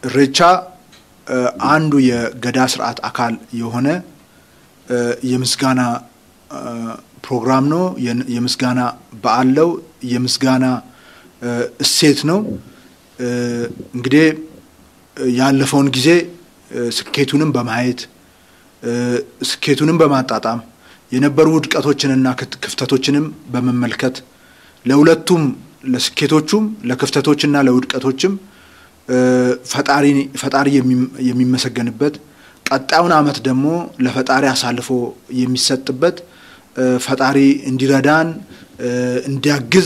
ኢሬቻ አንዱ የገዳ ስርዓት አካል የሆነ የምስጋና ፕሮግራም ነው። የምስጋና በዓል ነው። የምስጋና እሴት ነው። እንግዲህ ያለፈውን ጊዜ ስኬቱንም በማየት ስኬቱንም በማጣጣም የነበሩ ውድቀቶችንና ክፍተቶችንም በመመልከት ለሁለቱም ለስኬቶቹም ለክፍተቶችና ለውድቀቶችም ፈጣሪ የሚመሰገንበት ቀጣዩን ዓመት ደግሞ ለፈጣሪ አሳልፎ የሚሰጥበት ፈጣሪ እንዲረዳን እንዲያግዝ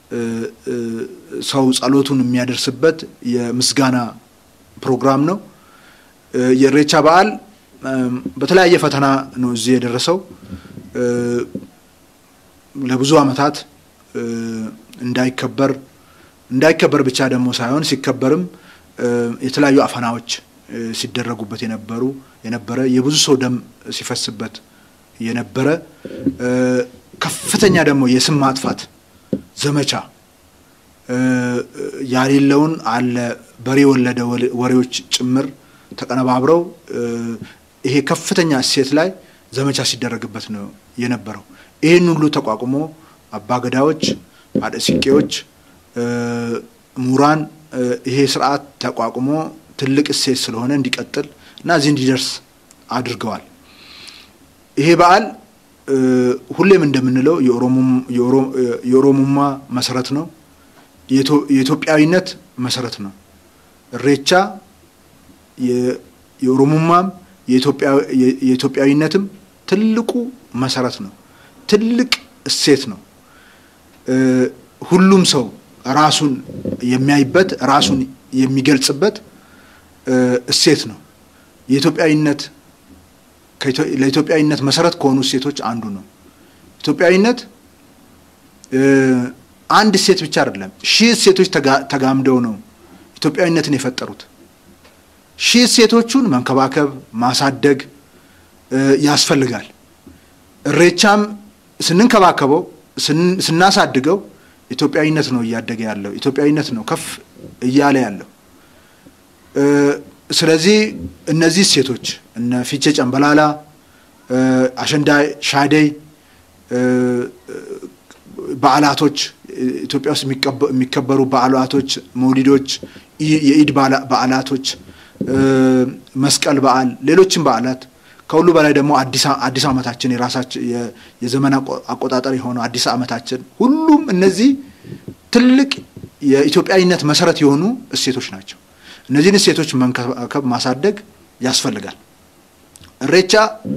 ሰው ጸሎቱን የሚያደርስበት የምስጋና ፕሮግራም ነው። የኢሬቻ በዓል በተለያየ ፈተና ነው እዚህ የደረሰው። ለብዙ ዓመታት እንዳይከበር እንዳይከበር ብቻ ደግሞ ሳይሆን ሲከበርም የተለያዩ አፈናዎች ሲደረጉበት የነበሩ የነበረ የብዙ ሰው ደም ሲፈስበት የነበረ ከፍተኛ ደግሞ የስም ማጥፋት ዘመቻ ያሌለውን አለ በሬ የወለደ ወሬዎች ጭምር ተቀነባብረው ይሄ ከፍተኛ እሴት ላይ ዘመቻ ሲደረግበት ነው የነበረው። ይህን ሁሉ ተቋቁሞ አባገዳዎች፣ አደሲቄዎች፣ ምሁራን ይሄ ስርዓት ተቋቁሞ ትልቅ እሴት ስለሆነ እንዲቀጥል እና እዚህ እንዲደርስ አድርገዋል። ይሄ በዓል ሁሌም እንደምንለው የኦሮሞማ መሰረት ነው። የኢትዮጵያዊነት መሰረት ነው። ኢሬቻ የኦሮሞማም የኢትዮጵያዊነትም ትልቁ መሰረት ነው። ትልቅ እሴት ነው። ሁሉም ሰው ራሱን የሚያይበት ራሱን የሚገልጽበት እሴት ነው። የኢትዮጵያዊነት ለኢትዮጵያዊነት መሰረት ከሆኑ እሴቶች አንዱ ነው። ኢትዮጵያዊነት አንድ እሴት ብቻ አይደለም፣ ሺህ እሴቶች ተጋምደው ነው ኢትዮጵያዊነትን የፈጠሩት። ሺህ እሴቶቹን መንከባከብ ማሳደግ ያስፈልጋል። ኢሬቻም ስንንከባከበው ስናሳድገው ኢትዮጵያዊነት ነው እያደገ ያለው፣ ኢትዮጵያዊነት ነው ከፍ እያለ ያለው። ስለዚህ እነዚህ እሴቶች እነ ፊቼ ጨምበላላ፣ አሸንዳ ሻደይ በዓላቶች ኢትዮጵያ ውስጥ የሚከበሩ በዓላቶች፣ መውሊዶች፣ የኢድ በዓላቶች፣ መስቀል በዓል፣ ሌሎችም በዓላት ከሁሉ በላይ ደግሞ አዲስ ዓመታችን የራሳችን የዘመን አቆጣጠር የሆነው አዲስ ዓመታችን ሁሉም እነዚህ ትልቅ የኢትዮጵያዊነት መሰረት የሆኑ እሴቶች ናቸው። እነዚህን እሴቶች መንከባከብ ማሳደግ ያስፈልጋል። ኢሬቻ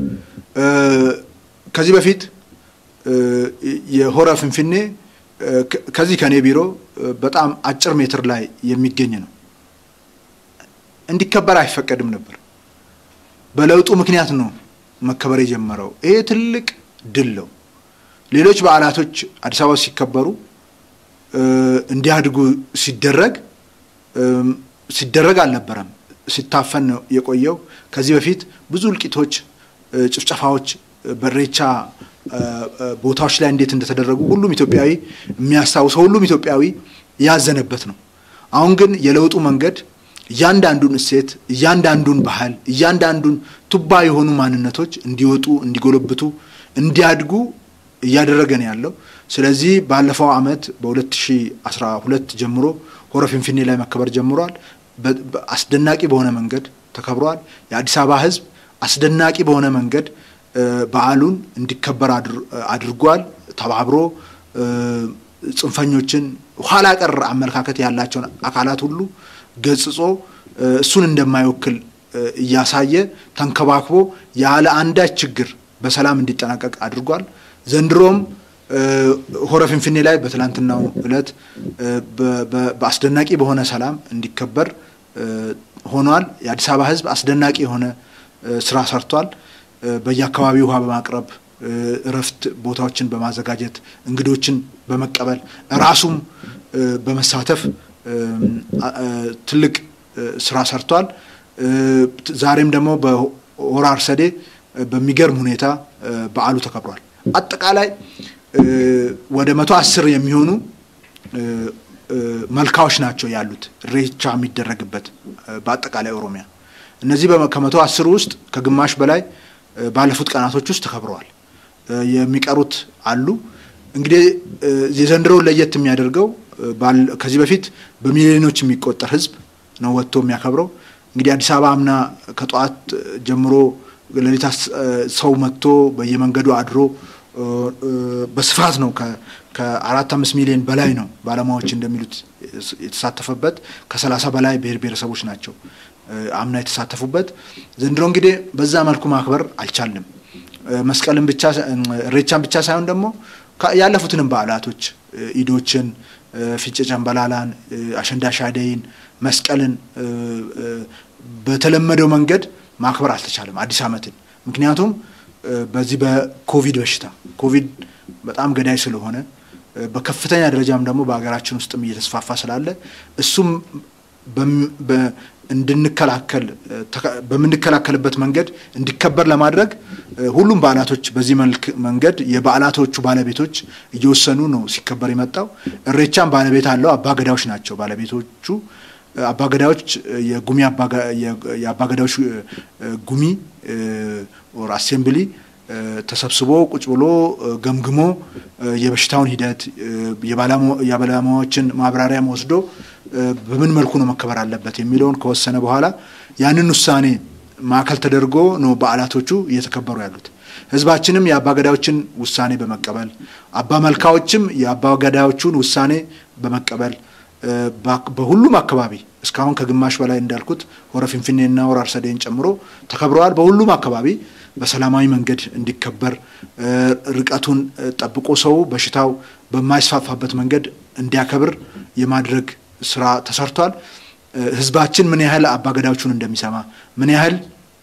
ከዚህ በፊት የሆረ ፍንፍኔ ከዚህ ከኔ ቢሮ በጣም አጭር ሜትር ላይ የሚገኝ ነው። እንዲከበር አይፈቀድም ነበር። በለውጡ ምክንያት ነው መከበር የጀመረው። ይሄ ትልቅ ድል ነው። ሌሎች በዓላቶች አዲስ አበባ ሲከበሩ እንዲያድጉ ሲደረግ ሲደረግ አልነበረም። ሲታፈን ነው የቆየው። ከዚህ በፊት ብዙ እልቂቶች፣ ጭፍጨፋዎች በኢሬቻ ቦታዎች ላይ እንዴት እንደተደረጉ ሁሉም ኢትዮጵያዊ የሚያስታውሰው ሁሉም ኢትዮጵያዊ ያዘነበት ነው። አሁን ግን የለውጡ መንገድ እያንዳንዱን እሴት፣ እያንዳንዱን ባህል፣ እያንዳንዱን ቱባ የሆኑ ማንነቶች እንዲወጡ፣ እንዲጎለብቱ፣ እንዲያድጉ እያደረገ ነው ያለው። ስለዚህ ባለፈው ዓመት በ2012 ጀምሮ ሆረ ፊንፊኔ ላይ መከበር ጀምሯል። አስደናቂ በሆነ መንገድ ተከብሯል። የአዲስ አበባ ሕዝብ አስደናቂ በሆነ መንገድ በዓሉን እንዲከበር አድርጓል። ተባብሮ ጽንፈኞችን ኋላ ቀር አመለካከት ያላቸውን አካላት ሁሉ ገጽጾ እሱን እንደማይወክል እያሳየ ተንከባክቦ ያለ አንዳች ችግር በሰላም እንዲጠናቀቅ አድርጓል። ዘንድሮም ሆረ ፊንፊኔ ላይ በትላንትናው ዕለት በአስደናቂ በሆነ ሰላም እንዲከበር ሆኗል። የአዲስ አበባ ሕዝብ አስደናቂ የሆነ ስራ ሰርቷል። በየአካባቢው ውሃ በማቅረብ እረፍት ቦታዎችን በማዘጋጀት እንግዶችን በመቀበል ራሱም በመሳተፍ ትልቅ ስራ ሰርቷል። ዛሬም ደግሞ በሆራ አርሰዴ በሚገርም ሁኔታ በዓሉ ተከብሯል። አጠቃላይ ወደ መቶ አስር የሚሆኑ መልካዎች ናቸው ያሉት ኢሬቻ የሚደረግበት በአጠቃላይ ኦሮሚያ። እነዚህ ከመቶ አስሩ ውስጥ ከግማሽ በላይ ባለፉት ቀናቶች ውስጥ ተከብረዋል። የሚቀሩት አሉ። እንግዲህ የዘንድሮው ለየት የሚያደርገው ከዚህ በፊት በሚሊዮኖች የሚቆጠር ህዝብ ነው ወጥቶ የሚያከብረው። እንግዲህ አዲስ አበባ አምና ከጠዋት ጀምሮ ሌሊት ሰው መጥቶ በየመንገዱ አድሮ በስፋት ነው ከአራት አምስት ሚሊዮን በላይ ነው ባለሙያዎች እንደሚሉት የተሳተፈበት። ከሰላሳ በላይ ብሔር ብሔረሰቦች ናቸው አምና የተሳተፉበት። ዘንድሮ እንግዲህ በዛ መልኩ ማክበር አልቻልንም። መስቀልን ብቻ ኢሬቻን ብቻ ሳይሆን ደግሞ ያለፉትንም በዓላቶች ኢዶችን፣ ፊቼ ጨንበላላን፣ አሸንዳ ሻደይን፣ መስቀልን በተለመደው መንገድ ማክበር አልተቻለም አዲስ ዓመትን ምክንያቱም በዚህ በኮቪድ በሽታ ኮቪድ በጣም ገዳይ ስለሆነ በከፍተኛ ደረጃም ደግሞ በሀገራችን ውስጥም እየተስፋፋ ስላለ እሱም እንድንከላከል በምንከላከልበት መንገድ እንዲከበር ለማድረግ ሁሉም በዓላቶች በዚህ መልክ መንገድ የበዓላቶቹ ባለቤቶች እየወሰኑ ነው ሲከበር የመጣው። ኢሬቻም ባለቤት አለው። አባገዳዎች ናቸው ባለቤቶቹ። አባገዳዎች የጉሚ የአባገዳዎች ጉሚ ኦር አሴምብሊ ተሰብስቦ ቁጭ ብሎ ገምግሞ የበሽታውን ሂደት የባለሙያዎችን ማብራሪያም ወስዶ በምን መልኩ ነው መከበር አለበት የሚለውን ከወሰነ በኋላ ያንን ውሳኔ ማዕከል ተደርጎ ነው በዓላቶቹ እየተከበሩ ያሉት። ህዝባችንም የአባገዳዮችን ውሳኔ በመቀበል አባ መልካዎችም የአባገዳዮቹን ውሳኔ በመቀበል በሁሉም አካባቢ እስካሁን ከግማሽ በላይ እንዳልኩት ሆረ ፊንፊኔና ሆረ አርሰዴን ጨምሮ ተከብረዋል። በሁሉም አካባቢ በሰላማዊ መንገድ እንዲከበር ርቀቱን ጠብቆ ሰው በሽታው በማይስፋፋበት መንገድ እንዲያከብር የማድረግ ስራ ተሰርቷል። ህዝባችን ምን ያህል አባገዳዎቹን እንደሚሰማ ምን ያህል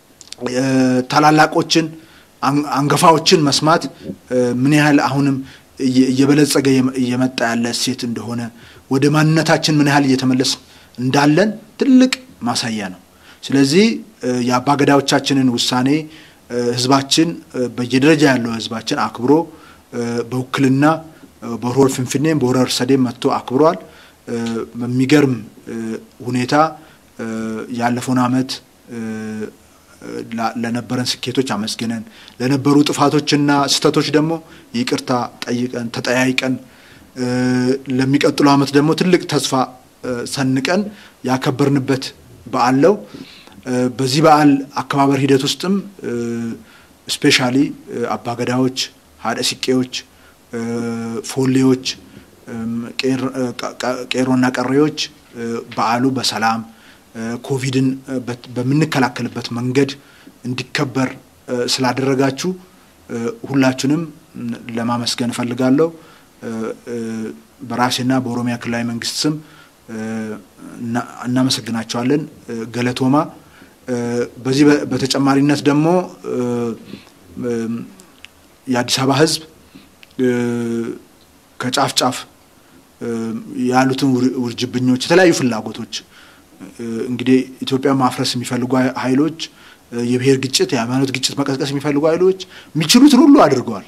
ታላላቆችን አንገፋዎችን መስማት ምን ያህል አሁንም እየበለጸገ እየመጣ ያለ እሴት እንደሆነ ወደ ማንነታችን ምን ያህል እየተመለስ እንዳለን ትልቅ ማሳያ ነው። ስለዚህ የአባገዳዎቻችንን ውሳኔ ህዝባችን በየደረጃ ያለው ህዝባችን አክብሮ በውክልና በሆረ ፊንፊኔም በሆረ አርሰዴም መጥቶ አክብሯል። በሚገርም ሁኔታ ያለፈውን ዓመት ለነበረን ስኬቶች አመስግነን ለነበሩ ጥፋቶችና ስህተቶች ደግሞ ይቅርታ ጠይቀን ተጠያይቀን ለሚቀጥለው ዓመት ደግሞ ትልቅ ተስፋ ሰንቀን ያከበርንበት በዓል ነው። በዚህ በዓል አከባበር ሂደት ውስጥም ስፔሻሊ አባገዳዎች፣ ሀደ ሲቄዎች፣ ፎሌዎች፣ ቄሮና ቀሬዎች በዓሉ በሰላም ኮቪድን በምንከላከልበት መንገድ እንዲከበር ስላደረጋችሁ ሁላችሁንም ለማመስገን እፈልጋለሁ። በራሴና በኦሮሚያ ክልላዊ መንግስት ስም እናመሰግናቸዋለን። ገለቶማ። በዚህ በተጨማሪነት ደግሞ የአዲስ አበባ ህዝብ ከጫፍ ጫፍ ያሉትን ውርጅብኞች፣ የተለያዩ ፍላጎቶች እንግዲህ ኢትዮጵያ ማፍረስ የሚፈልጉ ኃይሎች የብሔር ግጭት፣ የሃይማኖት ግጭት መቀስቀስ የሚፈልጉ ኃይሎች የሚችሉትን ሁሉ አድርገዋል።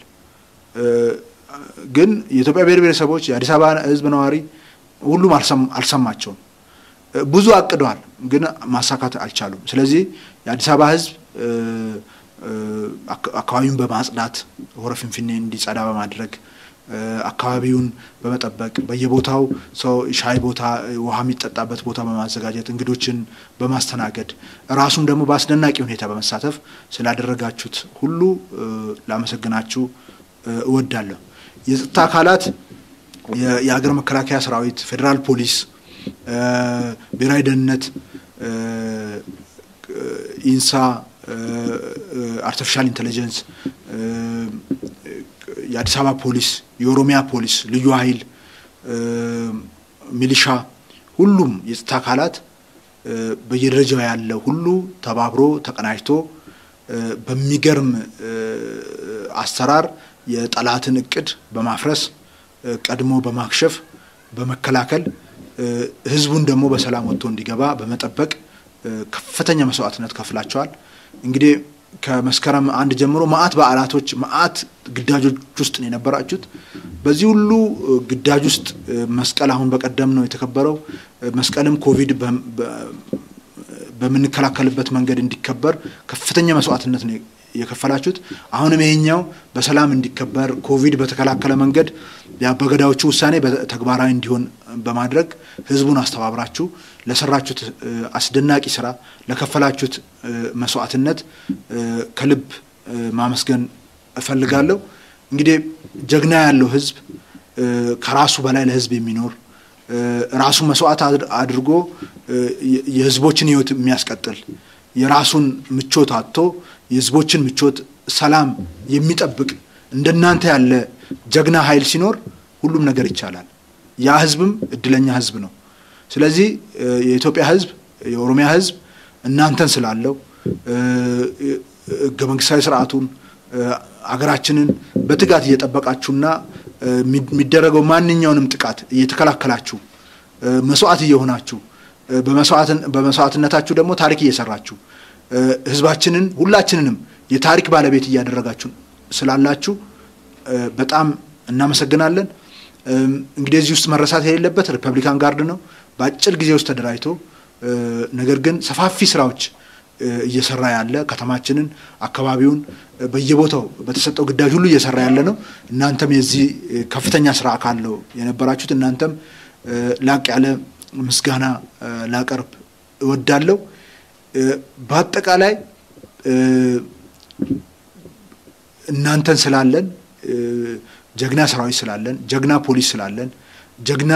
ግን የኢትዮጵያ ብሔር ብሔረሰቦች የአዲስ አበባ ህዝብ ነዋሪ ሁሉም አልሰማቸውም። ብዙ አቅደዋል፣ ግን ማሳካት አልቻሉም። ስለዚህ የአዲስ አበባ ህዝብ አካባቢውን በማጽዳት ሆረ ፊንፊኔ እንዲጸዳ በማድረግ አካባቢውን በመጠበቅ በየቦታው ሰው ሻይ ቦታ፣ ውሃ የሚጠጣበት ቦታ በማዘጋጀት እንግዶችን በማስተናገድ ራሱም ደግሞ በአስደናቂ ሁኔታ በመሳተፍ ስላደረጋችሁት ሁሉ ላመሰግናችሁ እወዳለሁ። የጸጥታ አካላት የሀገር መከላከያ ሰራዊት፣ ፌዴራል ፖሊስ፣ ብሔራዊ ደህንነት፣ ኢንሳ፣ አርቲፊሻል ኢንቴሊጀንስ፣ የአዲስ አበባ ፖሊስ፣ የኦሮሚያ ፖሊስ፣ ልዩ ኃይል፣ ሚሊሻ፣ ሁሉም የጸጥታ አካላት በየደረጃው ያለ ሁሉ ተባብሮ ተቀናጅቶ በሚገርም አሰራር የጠላትን እቅድ በማፍረስ ቀድሞ በማክሸፍ በመከላከል ህዝቡን ደግሞ በሰላም ወጥቶ እንዲገባ በመጠበቅ ከፍተኛ መስዋዕትነት ከፍላቸዋል። እንግዲህ ከመስከረም አንድ ጀምሮ መዓት በዓላቶች መዓት ግዳጆች ውስጥ ነው የነበራችሁት። በዚህ ሁሉ ግዳጅ ውስጥ መስቀል አሁን በቀደም ነው የተከበረው። መስቀልም ኮቪድ በምንከላከልበት መንገድ እንዲከበር ከፍተኛ መስዋዕትነት ነው የከፈላችሁት። አሁንም ይሄኛው በሰላም እንዲከበር ኮቪድ በተከላከለ መንገድ የአበገዳዎቹ ውሳኔ ተግባራዊ እንዲሆን በማድረግ ህዝቡን አስተባብራችሁ ለሰራችሁት አስደናቂ ስራ ለከፈላችሁት መስዋዕትነት ከልብ ማመስገን እፈልጋለሁ። እንግዲህ ጀግና ያለው ህዝብ ከራሱ በላይ ለህዝብ የሚኖር ራሱን መስዋዕት አድርጎ የህዝቦችን ህይወት የሚያስቀጥል የራሱን ምቾት አጥቶ የህዝቦችን ምቾት፣ ሰላም የሚጠብቅ እንደናንተ ያለ ጀግና ኃይል ሲኖር ሁሉም ነገር ይቻላል። ያ ህዝብም እድለኛ ህዝብ ነው። ስለዚህ የኢትዮጵያ ህዝብ የኦሮሚያ ህዝብ እናንተን ስላለው ህገ መንግስታዊ ስርዓቱን አገራችንን በትጋት እየጠበቃችሁና የሚደረገው ማንኛውንም ጥቃት እየተከላከላችሁ መስዋዕት እየሆናችሁ በመስዋዕትነታችሁ ደግሞ ታሪክ እየሰራችሁ ህዝባችንን ሁላችንንም የታሪክ ባለቤት እያደረጋችሁ ስላላችሁ በጣም እናመሰግናለን። እንግዲህ እዚህ ውስጥ መረሳት የሌለበት ሪፐብሊካን ጋርድ ነው። በአጭር ጊዜ ውስጥ ተደራጅቶ ነገር ግን ሰፋፊ ስራዎች እየሰራ ያለ ከተማችንን፣ አካባቢውን በየቦታው በተሰጠው ግዳጅ ሁሉ እየሰራ ያለ ነው። እናንተም የዚህ ከፍተኛ ስራ አካል ነው የነበራችሁት። እናንተም ላቅ ያለ ምስጋና ላቀርብ እወዳለሁ። በአጠቃላይ እናንተን ስላለን ጀግና ሰራዊት ስላለን ጀግና ፖሊስ ስላለን ጀግና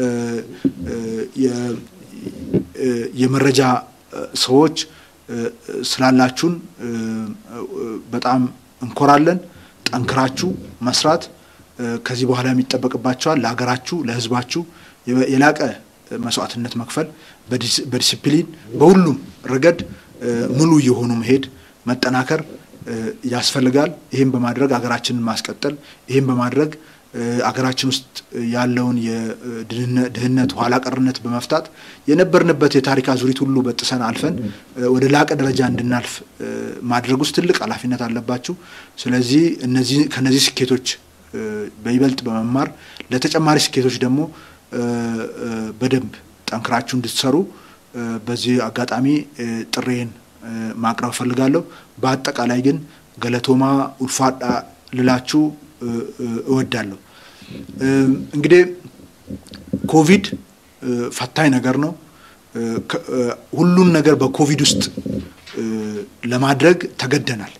የመረጃ ሰዎች ስላላችሁን በጣም እንኮራለን። ጠንክራችሁ መስራት ከዚህ በኋላ የሚጠበቅባቸዋል። ለሀገራችሁ፣ ለህዝባችሁ የላቀ መስዋዕትነት መክፈል፣ በዲሲፕሊን በሁሉም ረገድ ሙሉ የሆኑ መሄድ መጠናከር ያስፈልጋል። ይህም በማድረግ ሀገራችንን ማስቀጠል ይህም በማድረግ አገራችን ውስጥ ያለውን የድህነት ኋላ ቀርነት በመፍታት የነበርንበት የታሪክ አዙሪት ሁሉ በጥሰን አልፈን ወደ ላቀ ደረጃ እንድናልፍ ማድረግ ውስጥ ትልቅ ኃላፊነት አለባችሁ። ስለዚህ እነዚህ ከነዚህ ስኬቶች በይበልጥ በመማር ለተጨማሪ ስኬቶች ደግሞ በደንብ ጠንክራችሁ እንድትሰሩ በዚህ አጋጣሚ ጥሬን ማቅረብ እፈልጋለሁ። በአጠቃላይ ግን ገለቶማ ኡልፋዳ ልላችሁ እወዳለሁ። እንግዲህ ኮቪድ ፈታኝ ነገር ነው። ሁሉን ነገር በኮቪድ ውስጥ ለማድረግ ተገደናል።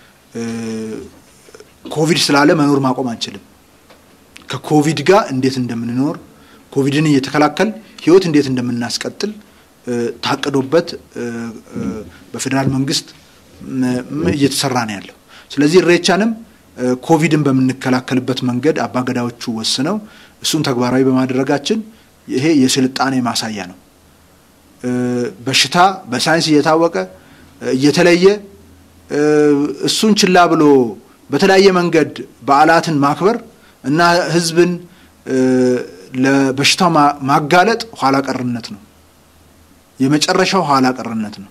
ኮቪድ ስላለ መኖር ማቆም አንችልም። ከኮቪድ ጋር እንዴት እንደምንኖር ኮቪድን እየተከላከል ህይወት እንዴት እንደምናስቀጥል ታቅዶበት በፌዴራል መንግስት እየተሰራ ነው ያለው። ስለዚህ ኢሬቻንም ኮቪድን በምንከላከልበት መንገድ አባገዳዎቹ ወስነው እሱን ተግባራዊ በማድረጋችን ይሄ የስልጣኔ ማሳያ ነው። በሽታ በሳይንስ እየታወቀ እየተለየ እሱን ችላ ብሎ በተለያየ መንገድ በዓላትን ማክበር እና ህዝብን ለበሽታው ማጋለጥ ኋላ ቀርነት ነው። የመጨረሻው ኋላ ቀርነት ነው።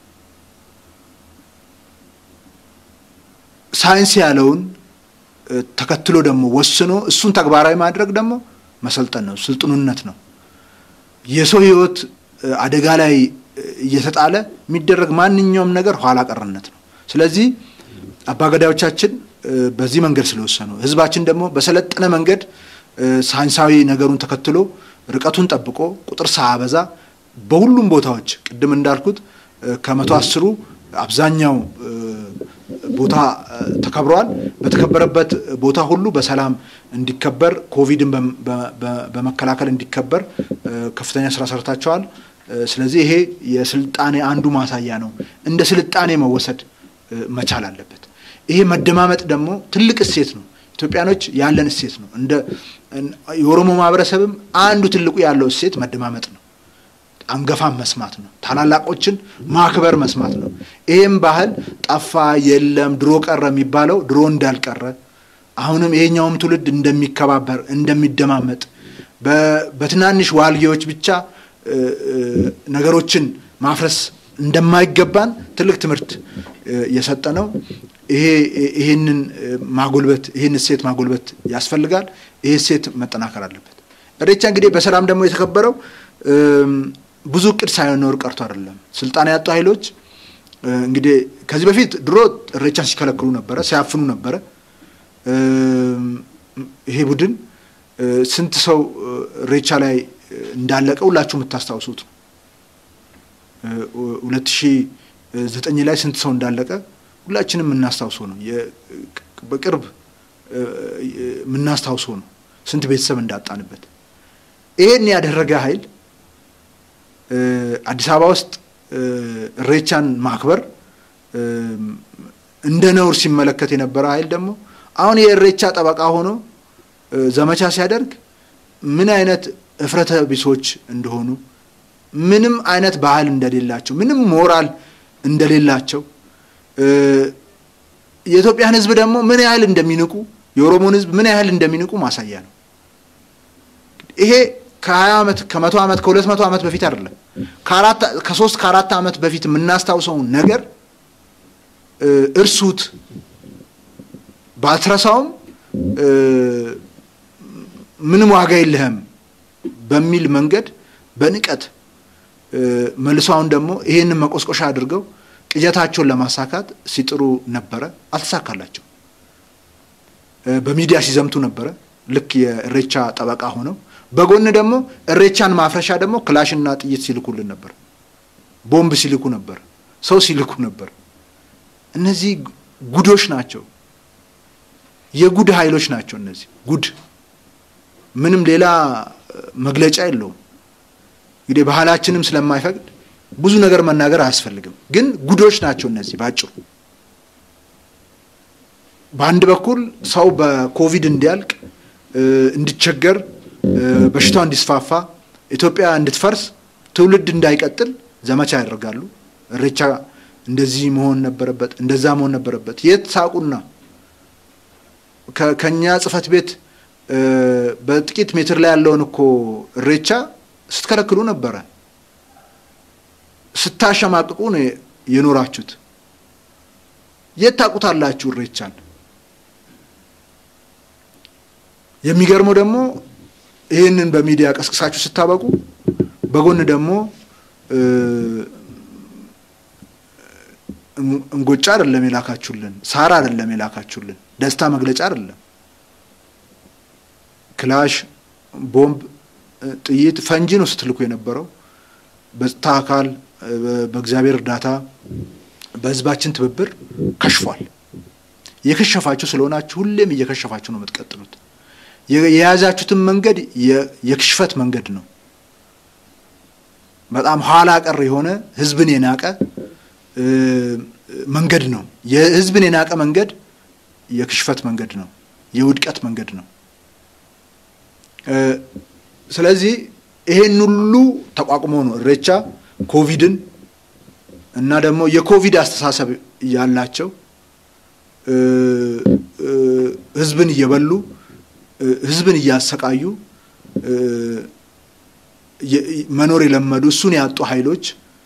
ሳይንስ ያለውን ተከትሎ ደግሞ ወስኖ እሱን ተግባራዊ ማድረግ ደግሞ መሰልጠን ነው፣ ስልጥኑነት ነው። የሰው ህይወት አደጋ ላይ እየተጣለ የሚደረግ ማንኛውም ነገር ኋላ ቀርነት ነው። ስለዚህ አባገዳዮቻችን በዚህ መንገድ ስለወሰኑ ህዝባችን ደግሞ በሰለጠነ መንገድ ሳይንሳዊ ነገሩን ተከትሎ ርቀቱን ጠብቆ ቁጥር ሳያበዛ በሁሉም ቦታዎች ቅድም እንዳልኩት ከመቶ አስሩ አብዛኛው ቦታ ተከብረዋል። በተከበረበት ቦታ ሁሉ በሰላም እንዲከበር ኮቪድን በመከላከል እንዲከበር ከፍተኛ ስራ ሰርታቸዋል። ስለዚህ ይሄ የስልጣኔ አንዱ ማሳያ ነው። እንደ ስልጣኔ መወሰድ መቻል አለበት። ይሄ መደማመጥ ደግሞ ትልቅ እሴት ነው። ኢትዮጵያኖች ያለን እሴት ነው። እንደ የኦሮሞ ማህበረሰብም አንዱ ትልቁ ያለው እሴት መደማመጥ ነው። አንገፋን መስማት ነው። ታላላቆችን ማክበር መስማት ነው። ይህም ባህል ጠፋ፣ የለም፣ ድሮ ቀረ የሚባለው ድሮ እንዳልቀረ አሁንም ይሄኛውም ትውልድ እንደሚከባበር እንደሚደማመጥ በትናንሽ ዋልጌዎች ብቻ ነገሮችን ማፍረስ እንደማይገባን ትልቅ ትምህርት የሰጠ ነው። ይሄ ይህንን ማጎልበት ይህን እሴት ማጎልበት ያስፈልጋል። ይሄ እሴት መጠናከር አለበት። ኢሬቻ እንግዲህ በሰላም ደግሞ የተከበረው ብዙ እቅድ ሳይኖር ቀርቶ አይደለም። ስልጣን ያጡ ኃይሎች እንግዲህ ከዚህ በፊት ድሮ ኢሬቻን ሲከለክሉ ነበረ፣ ሲያፍኑ ነበረ። ይሄ ቡድን ስንት ሰው ኢሬቻ ላይ እንዳለቀ ሁላችሁ የምታስታውሱት ነው። ሁለት ሺህ ዘጠኝ ላይ ስንት ሰው እንዳለቀ ሁላችንም የምናስታውሰው ነው። በቅርብ የምናስታውሰው ነው። ስንት ቤተሰብ እንዳጣንበት። ይሄን ያደረገ ኃይል አዲስ አበባ ውስጥ ኢሬቻን ማክበር እንደ ነውር ሲመለከት የነበረ ኃይል ደግሞ አሁን የኢሬቻ ጠበቃ ሆኖ ዘመቻ ሲያደርግ ምን አይነት እፍረተ ቢሶች እንደሆኑ ምንም አይነት ባህል እንደሌላቸው ምንም ሞራል እንደሌላቸው የኢትዮጵያን ሕዝብ ደግሞ ምን ያህል እንደሚንቁ የኦሮሞን ሕዝብ ምን ያህል እንደሚንቁ ማሳያ ነው። ይሄ ከሀያ ዓመት ከመቶ ዓመት ከሁለት መቶ ዓመት በፊት አይደለም ከአራት ከሶስት ከአራት ዓመት በፊት የምናስታውሰውን ነገር እርሱት ባትረሳውም ምንም ዋጋ የለህም በሚል መንገድ በንቀት መልሷውን ደግሞ ይህንን መቆስቆሻ አድርገው ቅጀታቸውን ለማሳካት ሲጥሩ ነበረ። አልተሳካላቸው። በሚዲያ ሲዘምቱ ነበረ፣ ልክ የኢሬቻ ጠበቃ ሆነው። በጎን ደግሞ ኢሬቻን ማፍረሻ ደግሞ ክላሽና ጥይት ሲልኩልን ነበር፣ ቦምብ ሲልኩ ነበር፣ ሰው ሲልኩ ነበር። እነዚህ ጉዶች ናቸው፣ የጉድ ኃይሎች ናቸው። እነዚህ ጉድ ምንም ሌላ መግለጫ የለውም። እንግዲህ ባህላችንም ስለማይፈቅድ ብዙ ነገር መናገር አያስፈልግም። ግን ጉዶች ናቸው እነዚህ ባጭሩ። በአንድ በኩል ሰው በኮቪድ እንዲያልቅ፣ እንዲቸገር፣ በሽታው እንዲስፋፋ፣ ኢትዮጵያ እንድትፈርስ፣ ትውልድ እንዳይቀጥል ዘመቻ ያደርጋሉ። ኢሬቻ እንደዚህ መሆን ነበረበት፣ እንደዛ መሆን ነበረበት። የት ሳቁና ከኛ ጽሕፈት ቤት በጥቂት ሜትር ላይ ያለውን እኮ ኢሬቻ ስትከለክሉ ነበረ። ስታሸማቅቁ ነው የኖራችሁት። የት ታውቁታላችሁ ኢሬቻን? የሚገርመው ደግሞ ይህንን በሚዲያ ቀስቅሳችሁ ስታበቁ በጎን ደግሞ እንጎጫ አይደለም የላካችሁልን፣ ሳር አይደለም የላካችሁልን፣ ደስታ መግለጫ አይደለም፣ ክላሽ፣ ቦምብ፣ ጥይት፣ ፈንጂ ነው ስትልኩ የነበረው። በጸጥታ አካል በእግዚአብሔር እርዳታ በሕዝባችን ትብብር ከሽፏል። የከሸፋችሁ ስለሆናችሁ ሁሌም እየከሸፋችሁ ነው የምትቀጥሉት። የያዛችሁትን መንገድ የክሽፈት መንገድ ነው። በጣም ኋላ ቀር የሆነ ሕዝብን የናቀ መንገድ ነው። የሕዝብን የናቀ መንገድ የክሽፈት መንገድ ነው። የውድቀት መንገድ ነው። ስለዚህ ይሄን ሁሉ ተቋቁሞ ነው ኢሬቻ ኮቪድን እና ደግሞ የኮቪድ አስተሳሰብ ያላቸው ህዝብን እየበሉ ህዝብን እያሰቃዩ መኖር የለመዱ እሱን ያጡ ኃይሎች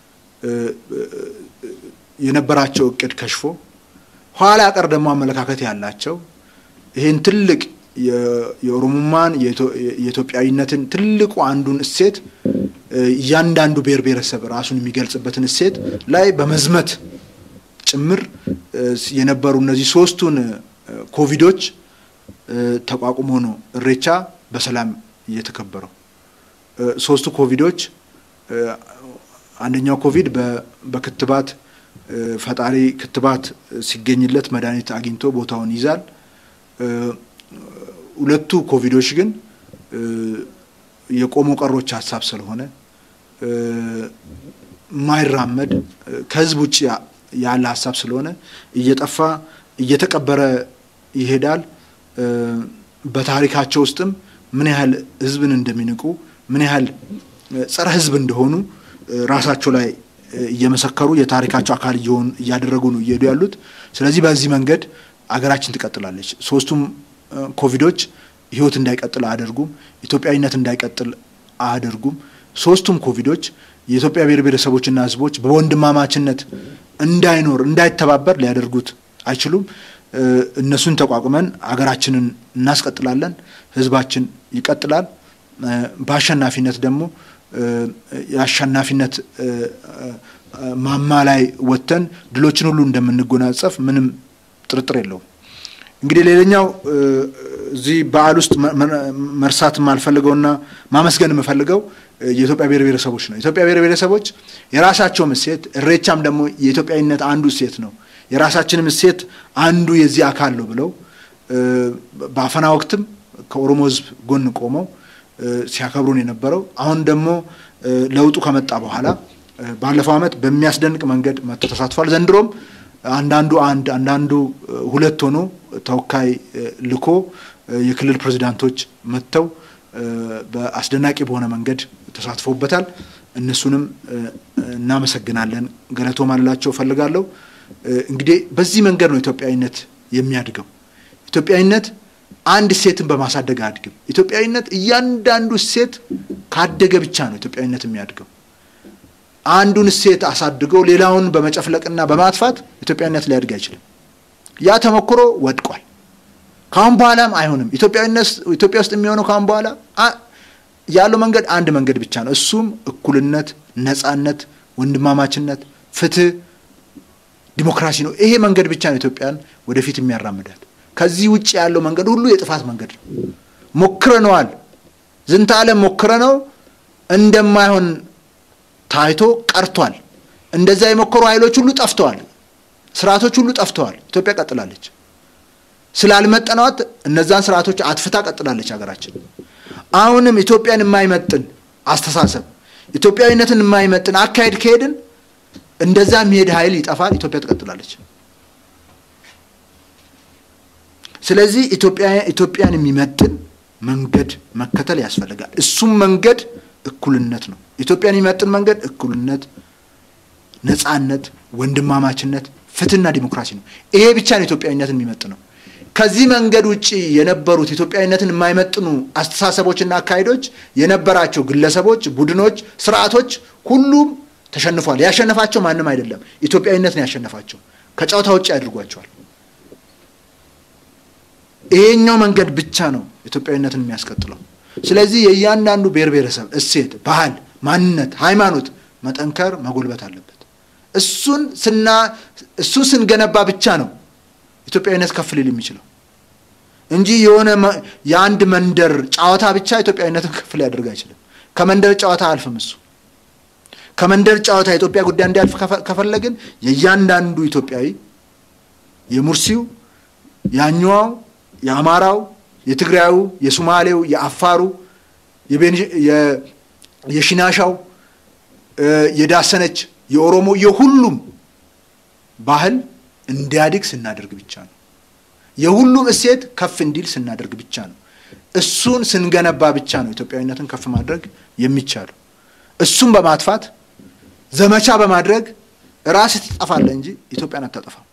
የነበራቸው እቅድ ከሽፎ ኋላ ቀር ደግሞ አመለካከት ያላቸው ይህን ትልቅ የኦሮሞማን የኢትዮጵያዊነትን ትልቁ አንዱን እሴት እያንዳንዱ ብሔር ብሔረሰብ ራሱን የሚገልጽበትን እሴት ላይ በመዝመት ጭምር የነበሩ እነዚህ ሶስቱን ኮቪዶች ተቋቁሞ ነው ኢሬቻ በሰላም እየተከበረው። ሶስቱ ኮቪዶች አንደኛው ኮቪድ በክትባት ፈጣሪ ክትባት ሲገኝለት መድኃኒት አግኝቶ ቦታውን ይዛል። ሁለቱ ኮቪዶች ግን የቆሞ ቀሮች ሀሳብ ስለሆነ የማይራመድ ከህዝብ ውጭ ያለ ሀሳብ ስለሆነ እየጠፋ እየተቀበረ ይሄዳል። በታሪካቸው ውስጥም ምን ያህል ህዝብን እንደሚንቁ ምን ያህል ጸረ ህዝብ እንደሆኑ ራሳቸው ላይ እየመሰከሩ የታሪካቸው አካል እየሆኑ እያደረጉ ነው እየሄዱ ያሉት። ስለዚህ በዚህ መንገድ አገራችን ትቀጥላለች። ሶስቱም ኮቪዶች ህይወት እንዳይቀጥል አያደርጉም። ኢትዮጵያዊነት እንዳይቀጥል አያደርጉም። ሶስቱም ኮቪዶች የኢትዮጵያ ብሔር ብሔረሰቦችና ሕዝቦች በወንድማማችነት እንዳይኖር እንዳይተባበር ሊያደርጉት አይችሉም። እነሱን ተቋቁመን አገራችንን እናስቀጥላለን። ሕዝባችን ይቀጥላል። በአሸናፊነት ደግሞ የአሸናፊነት ማማ ላይ ወጥተን ድሎችን ሁሉ እንደምንጎናጸፍ ምንም ጥርጥር የለውም። እንግዲህ ሌላኛው እዚህ በዓል ውስጥ መርሳት የማልፈልገውና ማመስገን የምፈልገው የኢትዮጵያ ብሔር ብሔረሰቦች ነው። የኢትዮጵያ ብሔር ብሔረሰቦች የራሳቸውም እሴት፣ እሬቻም ደግሞ የኢትዮጵያዊነት አንዱ እሴት ነው። የራሳችንም እሴት አንዱ የዚህ አካል ነው ብለው በአፈና ወቅትም ከኦሮሞ ሕዝብ ጎን ቆመው ሲያከብሩን የነበረው አሁን ደግሞ ለውጡ ከመጣ በኋላ ባለፈው ዓመት በሚያስደንቅ መንገድ መጥቶ ተሳትፏል። ዘንድሮም አንዳንዱ አንድ አንዳንዱ ሁለት ሆኖ ተወካይ ልኮ የክልል ፕሬዚዳንቶች መጥተው በአስደናቂ በሆነ መንገድ ተሳትፎበታል። እነሱንም እናመሰግናለን። ገለቶ ማላቸው እፈልጋለሁ። እንግዲህ በዚህ መንገድ ነው ኢትዮጵያዊነት የሚያድገው። ኢትዮጵያዊነት አንድ እሴትን በማሳደግ አያድግም። ኢትዮጵያዊነት እያንዳንዱ እሴት ካደገ ብቻ ነው ኢትዮጵያዊነት የሚያድገው። አንዱን እሴት አሳድገው ሌላውን በመጨፍለቅና በማጥፋት ኢትዮጵያዊነት ሊያድግ አይችልም። ያ ተሞክሮ ወድቋል። ካሁን በኋላም አይሆንም። ኢትዮጵያዊነት ኢትዮጵያ ውስጥ የሚሆነው ካሁን በኋላ ያለው መንገድ አንድ መንገድ ብቻ ነው። እሱም እኩልነት፣ ነጻነት፣ ወንድማማችነት፣ ፍትህ፣ ዲሞክራሲ ነው። ይሄ መንገድ ብቻ ነው ኢትዮጵያን ወደፊት የሚያራምዳት። ከዚህ ውጭ ያለው መንገድ ሁሉ የጥፋት መንገድ ነው። ሞክረነዋል። ዝንተ ዓለም ሞክረነው እንደማይሆን ታይቶ ቀርቷል። እንደዛ የሞከሩ ኃይሎች ሁሉ ጠፍተዋል። ስርዓቶች ሁሉ ጠፍተዋል። ኢትዮጵያ ቀጥላለች። ስላልመጠናት እነዛን ስርዓቶች አጥፍታ ቀጥላለች ሀገራችን። አሁንም ኢትዮጵያን የማይመጥን አስተሳሰብ፣ ኢትዮጵያዊነትን የማይመጥን አካሄድ ከሄድን እንደዛ የሚሄድ ኃይል ይጠፋል። ኢትዮጵያ ትቀጥላለች። ስለዚህ ኢትዮጵያን የሚመጥን መንገድ መከተል ያስፈልጋል። እሱም መንገድ እኩልነት ነው። ኢትዮጵያን የሚመጥን መንገድ እኩልነት፣ ነጻነት፣ ወንድማማችነት፣ ፍትህና ዲሞክራሲ ነው። ይሄ ብቻ ነው ኢትዮጵያዊነትን የሚመጥነው። ከዚህ መንገድ ውጭ የነበሩት ኢትዮጵያዊነትን የማይመጥኑ አስተሳሰቦችና አካሄዶች የነበራቸው ግለሰቦች፣ ቡድኖች፣ ስርዓቶች ሁሉም ተሸንፏል። ያሸነፋቸው ማንም አይደለም፣ ኢትዮጵያዊነት ነው ያሸነፋቸው። ከጨዋታ ውጭ አድርጓቸዋል። ይሄኛው መንገድ ብቻ ነው ኢትዮጵያዊነትን የሚያስቀጥለው። ስለዚህ የእያንዳንዱ ብሔር ብሔረሰብ እሴት፣ ባህል፣ ማንነት፣ ሃይማኖት መጠንከር መጎልበት አለበት። እሱን ስና እሱን ስንገነባ ብቻ ነው ኢትዮጵያዊነት ከፍ ሊል የሚችለው እንጂ የሆነ የአንድ መንደር ጨዋታ ብቻ ኢትዮጵያዊነትን ከፍ ሊያደርግ አይችልም። ከመንደር ጨዋታ አልፍም። እሱ ከመንደር ጨዋታ የኢትዮጵያ ጉዳይ እንዲያልፍ ከፈለግን የእያንዳንዱ ኢትዮጵያዊ የሙርሲው፣ የአኝዋው፣ የአማራው፣ የትግራዩ፣ የሱማሌው፣ የአፋሩ፣ የሽናሻው፣ የዳሰነች፣ የኦሮሞ የሁሉም ባህል እንዲያድግ ስናደርግ ብቻ ነው። የሁሉም እሴት ከፍ እንዲል ስናደርግ ብቻ ነው። እሱን ስንገነባ ብቻ ነው ኢትዮጵያዊነትን ከፍ ማድረግ የሚቻለው። እሱን በማጥፋት ዘመቻ በማድረግ ራስህ ትጠፋለህ እንጂ ኢትዮጵያን አታጠፋም።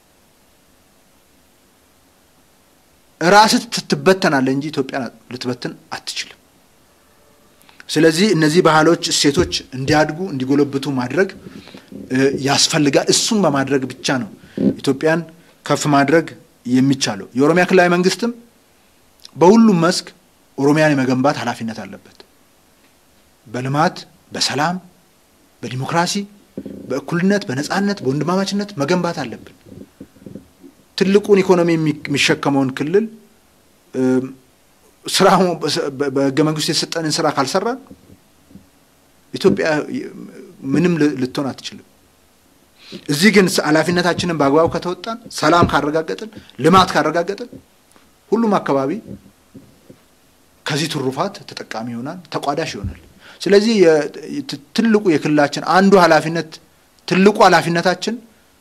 ራስህ ትበተናለህ እንጂ ኢትዮጵያን ልትበትን አትችልም። ስለዚህ እነዚህ ባህሎች፣ እሴቶች እንዲያድጉ እንዲጎለብቱ ማድረግ ያስፈልጋል። እሱን በማድረግ ብቻ ነው ኢትዮጵያን ከፍ ማድረግ የሚቻለው። የኦሮሚያ ክልላዊ መንግስትም በሁሉም መስክ ኦሮሚያን የመገንባት ኃላፊነት አለበት። በልማት፣ በሰላም፣ በዲሞክራሲ፣ በእኩልነት፣ በነጻነት፣ በወንድማማችነት መገንባት አለብን። ትልቁን ኢኮኖሚ የሚሸከመውን ክልል ስራ በህገ መንግስቱ የተሰጠንን ስራ ካልሰራን ኢትዮጵያ ምንም ልትሆን አትችልም። እዚህ ግን ኃላፊነታችንን በአግባቡ ከተወጣን፣ ሰላም ካረጋገጥን፣ ልማት ካረጋገጥን ሁሉም አካባቢ ከዚህ ትሩፋት ተጠቃሚ ይሆናል፣ ተቋዳሽ ይሆናል። ስለዚህ ትልቁ የክልላችን አንዱ ኃላፊነት ትልቁ ኃላፊነታችን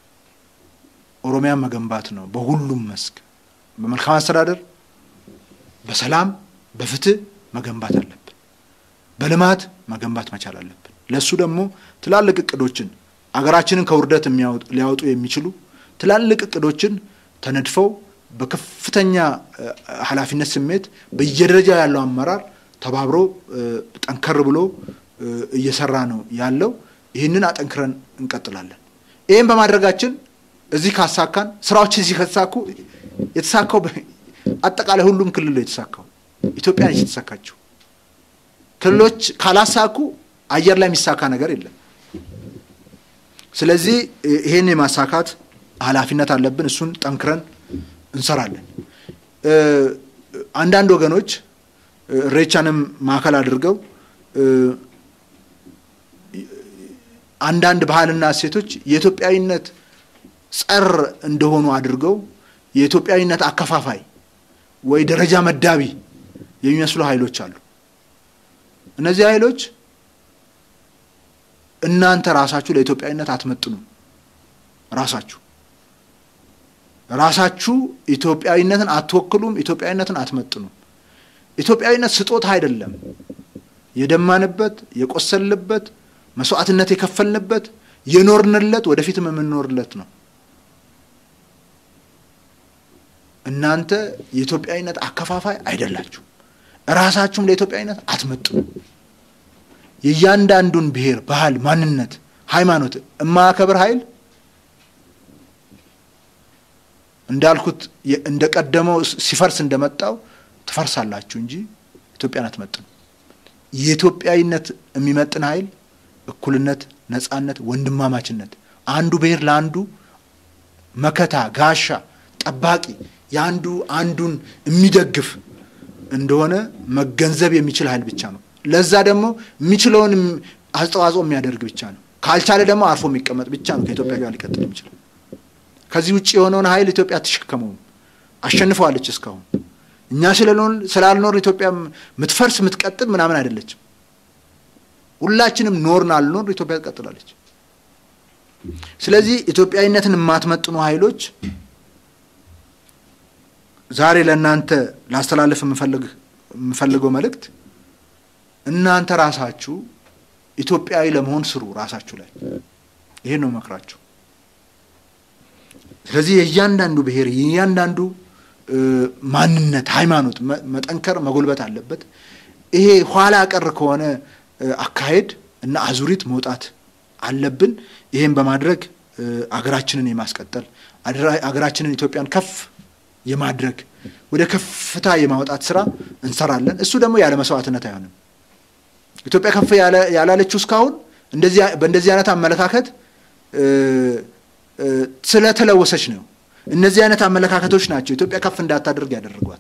ኦሮሚያን መገንባት ነው። በሁሉም መስክ በመልካም አስተዳደር፣ በሰላም፣ በፍትህ መገንባት አለብን። በልማት መገንባት መቻል አለብን። ለእሱ ደግሞ ትላልቅ እቅዶችን አገራችንን ከውርደት ሊያወጡ የሚችሉ ትላልቅ እቅዶችን ተነድፈው በከፍተኛ ኃላፊነት ስሜት በየደረጃው ያለው አመራር ተባብሮ ጠንከር ብሎ እየሰራ ነው ያለው። ይህንን አጠንክረን እንቀጥላለን። ይህም በማድረጋችን እዚህ ካሳካን ስራዎች እዚህ ከተሳኩ የተሳካው አጠቃላይ ሁሉም ክልል ነው የተሳካው። ኢትዮጵያ ነች የተሳካችው። ክልሎች ካላሳኩ አየር ላይ የሚሳካ ነገር የለም። ስለዚህ ይሄን የማሳካት ኃላፊነት አለብን። እሱን ጠንክረን እንሰራለን። አንዳንድ ወገኖች ኢሬቻንም ማዕከል አድርገው አንዳንድ ባህልና እሴቶች የኢትዮጵያዊነት ጸር እንደሆኑ አድርገው የኢትዮጵያዊነት አከፋፋይ ወይ ደረጃ መዳቢ የሚመስሉ ኃይሎች አሉ። እነዚህ ኃይሎች እናንተ ራሳችሁ ለኢትዮጵያዊነት አትመጥኑም። ራሳችሁ ራሳችሁ ኢትዮጵያዊነትን አትወክሉም። ኢትዮጵያዊነትን አትመጥኑም። ኢትዮጵያዊነት ስጦታ አይደለም። የደማንበት፣ የቆሰልንበት፣ መስዋዕትነት የከፈልንበት፣ የኖርንለት፣ ወደፊትም የምንኖርለት ነው። እናንተ የኢትዮጵያዊነት አከፋፋይ አይደላችሁ። ራሳችሁም ለኢትዮጵያዊነት አትመጥኑም። የእያንዳንዱን ብሔር፣ ባህል፣ ማንነት፣ ሃይማኖት የማያከብር ኃይል እንዳልኩት እንደ ቀደመው ሲፈርስ እንደመጣው ትፈርሳላችሁ እንጂ ኢትዮጵያን አትመጥኑ። የኢትዮጵያዊነት የሚመጥን ኃይል እኩልነት፣ ነጻነት፣ ወንድማማችነት፣ አንዱ ብሔር ለአንዱ መከታ፣ ጋሻ፣ ጠባቂ፣ የአንዱ አንዱን የሚደግፍ እንደሆነ መገንዘብ የሚችል ኃይል ብቻ ነው። ለዛ ደግሞ የሚችለውን አስተዋጽኦ የሚያደርግ ብቻ ነው። ካልቻለ ደግሞ አርፎ የሚቀመጥ ብቻ ነው ከኢትዮጵያ ጋር ሊቀጥል የሚችል። ከዚህ ውጭ የሆነውን ኃይል ኢትዮጵያ አትሸከመውም። አሸንፈዋለች እስካሁን። እኛ ስላልኖር ኢትዮጵያ የምትፈርስ የምትቀጥል ምናምን አይደለችም። ሁላችንም ኖርን አልኖር ኢትዮጵያ ትቀጥላለች። ስለዚህ ኢትዮጵያዊነትን የማትመጥኑ ኃይሎች ዛሬ ለእናንተ ላስተላልፍ የምፈልገው መልእክት እናንተ ራሳችሁ ኢትዮጵያዊ ለመሆን ስሩ። ራሳችሁ ላይ ይሄን ነው መክራችሁ። ስለዚህ የእያንዳንዱ ብሔር የእያንዳንዱ ማንነት፣ ሃይማኖት መጠንከር መጎልበት አለበት። ይሄ ኋላ ቀር ከሆነ አካሄድ እና አዙሪት መውጣት አለብን። ይሄን በማድረግ አገራችንን የማስቀጠል አገራችንን ኢትዮጵያን ከፍ የማድረግ ወደ ከፍታ የማውጣት ስራ እንሰራለን። እሱ ደግሞ ያለ መስዋዕትነት አይሆንም። ኢትዮጵያ ከፍ ያላለችው እስካሁን በእንደዚህ አይነት አመለካከት ስለተለወሰች ነው። እነዚህ አይነት አመለካከቶች ናቸው ኢትዮጵያ ከፍ እንዳታደርግ ያደረጓት።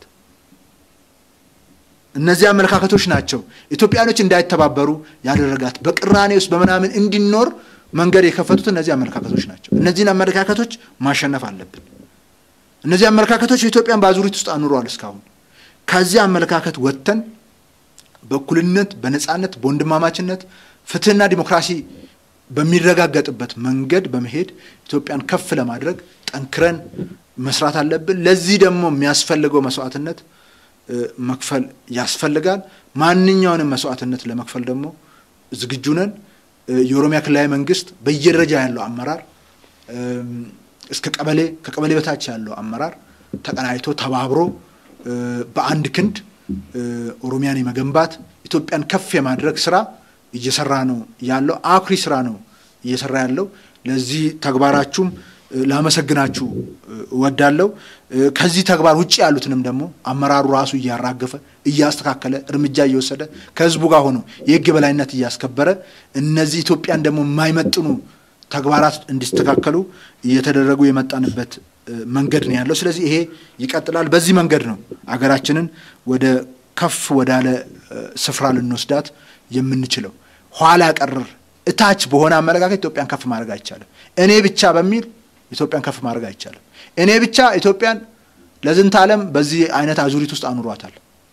እነዚህ አመለካከቶች ናቸው ኢትዮጵያኖች እንዳይተባበሩ ያደረጋት። በቅራኔ ውስጥ በምናምን እንዲኖር መንገድ የከፈቱት እነዚህ አመለካከቶች ናቸው። እነዚህን አመለካከቶች ማሸነፍ አለብን። እነዚህ አመለካከቶች ኢትዮጵያን በአዙሪት ውስጥ አኑረዋል እስካሁን። ከዚህ አመለካከት ወጥተን በእኩልነት፣ በነፃነት፣ በወንድማማችነት ፍትህና ዲሞክራሲ በሚረጋገጥበት መንገድ በመሄድ ኢትዮጵያን ከፍ ለማድረግ ጠንክረን መስራት አለብን። ለዚህ ደግሞ የሚያስፈልገው መስዋዕትነት መክፈል ያስፈልጋል። ማንኛውንም መስዋዕትነት ለመክፈል ደግሞ ዝግጁ ነን። የኦሮሚያ ክልላዊ መንግስት በየደረጃ ያለው አመራር እስከ ቀበሌ ከቀበሌ በታች ያለው አመራር ተቀናይቶ ተባብሮ በአንድ ክንድ ኦሮሚያን የመገንባት ኢትዮጵያን ከፍ የማድረግ ስራ እየሰራ ነው ያለው። አኩሪ ስራ ነው እየሰራ ያለው። ለዚህ ተግባራችሁም ላመሰግናችሁ እወዳለሁ። ከዚህ ተግባር ውጭ ያሉትንም ደግሞ አመራሩ ራሱ እያራገፈ እያስተካከለ እርምጃ እየወሰደ ከህዝቡ ጋር ሆኖ የህግ የበላይነት እያስከበረ እነዚህ ኢትዮጵያን ደግሞ የማይመጥኑ ተግባራት እንዲስተካከሉ እየተደረጉ የመጣንበት መንገድ ነው ያለው። ስለዚህ ይሄ ይቀጥላል። በዚህ መንገድ ነው አገራችንን ወደ ከፍ ወዳለ ስፍራ ልንወስዳት የምንችለው። ኋላ ቀር እታች በሆነ አመለካከት ኢትዮጵያን ከፍ ማድረግ አይቻልም። እኔ ብቻ በሚል ኢትዮጵያን ከፍ ማድረግ አይቻልም። እኔ ብቻ ኢትዮጵያን ለዝንተ ዓለም በዚህ አይነት አዙሪት ውስጥ አኑሯታል።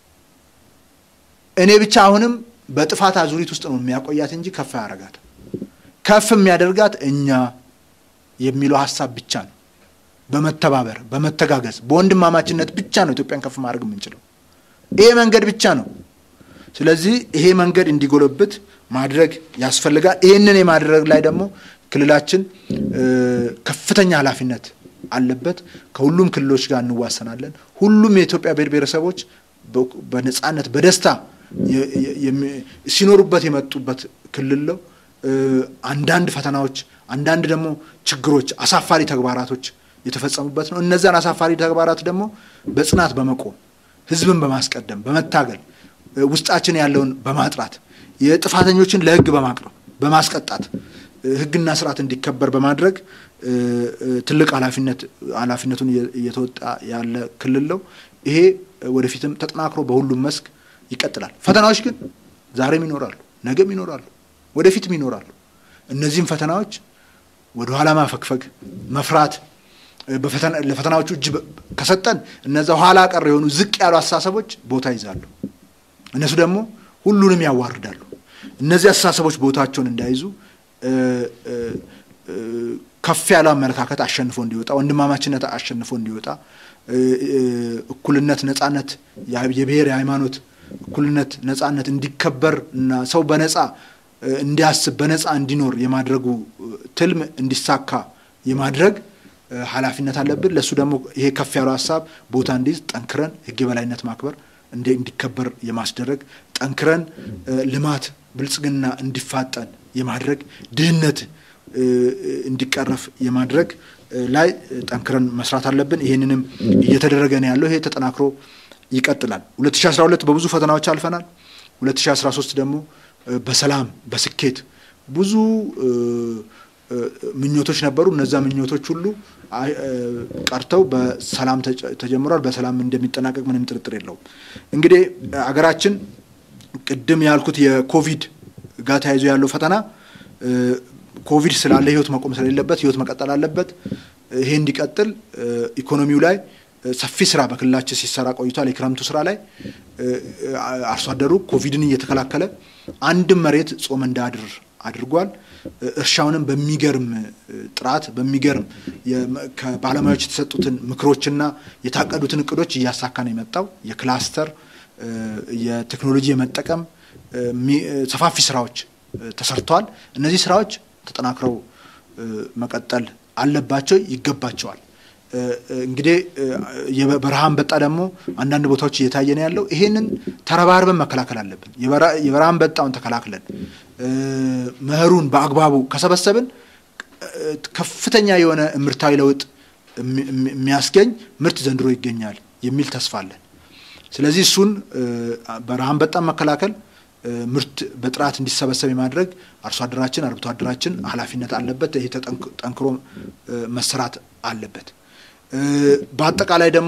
እኔ ብቻ አሁንም በጥፋት አዙሪት ውስጥ ነው የሚያቆያት እንጂ ከፍ ያደርጋት ከፍ የሚያደርጋት እኛ የሚለው ሀሳብ ብቻ ነው። በመተባበር በመተጋገዝ በወንድማማችነት ብቻ ነው ኢትዮጵያን ከፍ ማድረግ የምንችለው። ይሄ መንገድ ብቻ ነው። ስለዚህ ይሄ መንገድ እንዲጎለብት ማድረግ ያስፈልጋል። ይህንን የማድረግ ላይ ደግሞ ክልላችን ከፍተኛ ኃላፊነት አለበት። ከሁሉም ክልሎች ጋር እንዋሰናለን። ሁሉም የኢትዮጵያ ብሔር ብሔረሰቦች በነፃነት በደስታ ሲኖሩበት የመጡበት ክልል ነው። አንዳንድ ፈተናዎች፣ አንዳንድ ደግሞ ችግሮች፣ አሳፋሪ ተግባራቶች የተፈጸሙበት ነው። እነዛን አሳፋሪ ተግባራት ደግሞ በጽናት በመቆም ህዝብን በማስቀደም በመታገል ውስጣችን ያለውን በማጥራት የጥፋተኞችን ለህግ በማቅረብ በማስቀጣት ህግና ስርዓት እንዲከበር በማድረግ ትልቅ ኃላፊነት ኃላፊነቱን እየተወጣ ያለ ክልል ነው። ይሄ ወደፊትም ተጠናክሮ በሁሉም መስክ ይቀጥላል። ፈተናዎች ግን ዛሬም ይኖራሉ፣ ነገም ይኖራሉ፣ ወደፊትም ይኖራሉ። እነዚህም ፈተናዎች ወደ ኋላ ማፈግፈግ፣ መፍራት ለፈተናዎቹ እጅ ከሰጠን እነዛ ኋላ ቀር የሆኑ ዝቅ ያሉ አስተሳሰቦች ቦታ ይዛሉ። እነሱ ደግሞ ሁሉንም ያዋርዳሉ። እነዚህ አስተሳሰቦች ቦታቸውን እንዳይዙ ከፍ ያለው አመለካከት አሸንፎ እንዲወጣ፣ ወንድማማችነት አሸንፎ እንዲወጣ፣ እኩልነት፣ ነጻነት፣ የብሔር የሃይማኖት እኩልነት፣ ነጻነት እንዲከበር እና ሰው በነጻ እንዲያስብ በነጻ እንዲኖር የማድረጉ ትልም እንዲሳካ የማድረግ ኃላፊነት አለብን። ለእሱ ደግሞ ይሄ ከፍ ያለው ሀሳብ ቦታ እንዲይዝ ጠንክረን ህግ የበላይነት ማክበር እንዲከበር የማስደረግ ጠንክረን ልማት ብልጽግና እንዲፋጠን የማድረግ ድህነት እንዲቀረፍ የማድረግ ላይ ጠንክረን መስራት አለብን። ይህንንም እየተደረገ ነው ያለው። ይሄ ተጠናክሮ ይቀጥላል። 2012 በብዙ ፈተናዎች አልፈናል። 2013 ደግሞ በሰላም በስኬት ብዙ ምኞቶች ነበሩ። እነዛ ምኞቶች ሁሉ ቀርተው በሰላም ተጀምሯል። በሰላም እንደሚጠናቀቅ ምንም ጥርጥር የለውም። እንግዲህ አገራችን ቅድም ያልኩት የኮቪድ ጋር ተያይዞ ያለው ፈተና ኮቪድ ስላለ ህይወት መቆም ስለሌለበት ህይወት መቀጠል አለበት። ይሄ እንዲቀጥል ኢኮኖሚው ላይ ሰፊ ስራ በክልላችን ሲሰራ ቆይቷል። የክረምቱ ስራ ላይ አርሶ አደሩ ኮቪድን እየተከላከለ አንድም መሬት ጾም እንዳያድር አድርጓል። እርሻውንም በሚገርም ጥራት በሚገርም ከባለሙያዎች የተሰጡትን ምክሮችና የታቀዱትን እቅዶች እያሳካ ነው የመጣው። የክላስተር የቴክኖሎጂ የመጠቀም ሰፋፊ ስራዎች ተሰርተዋል። እነዚህ ስራዎች ተጠናክረው መቀጠል አለባቸው፣ ይገባቸዋል። እንግዲህ የበረሃ አንበጣ ደግሞ አንዳንድ ቦታዎች እየታየ ነው ያለው። ይሄንን ተረባርበን መከላከል አለብን። የበረሃ አንበጣውን ተከላክለን መኸሩን በአግባቡ ከሰበሰብን ከፍተኛ የሆነ ምርታዊ ለውጥ የሚያስገኝ ምርት ዘንድሮ ይገኛል የሚል ተስፋ አለን። ስለዚህ እሱን በረሃ አንበጣን መከላከል ምርት በጥራት እንዲሰበሰብ የማድረግ አርሶ አደራችን አርብቶ አደራችን ኃላፊነት አለበት። ይሄ ጠንክሮ መሰራት አለበት። በአጠቃላይ ደግሞ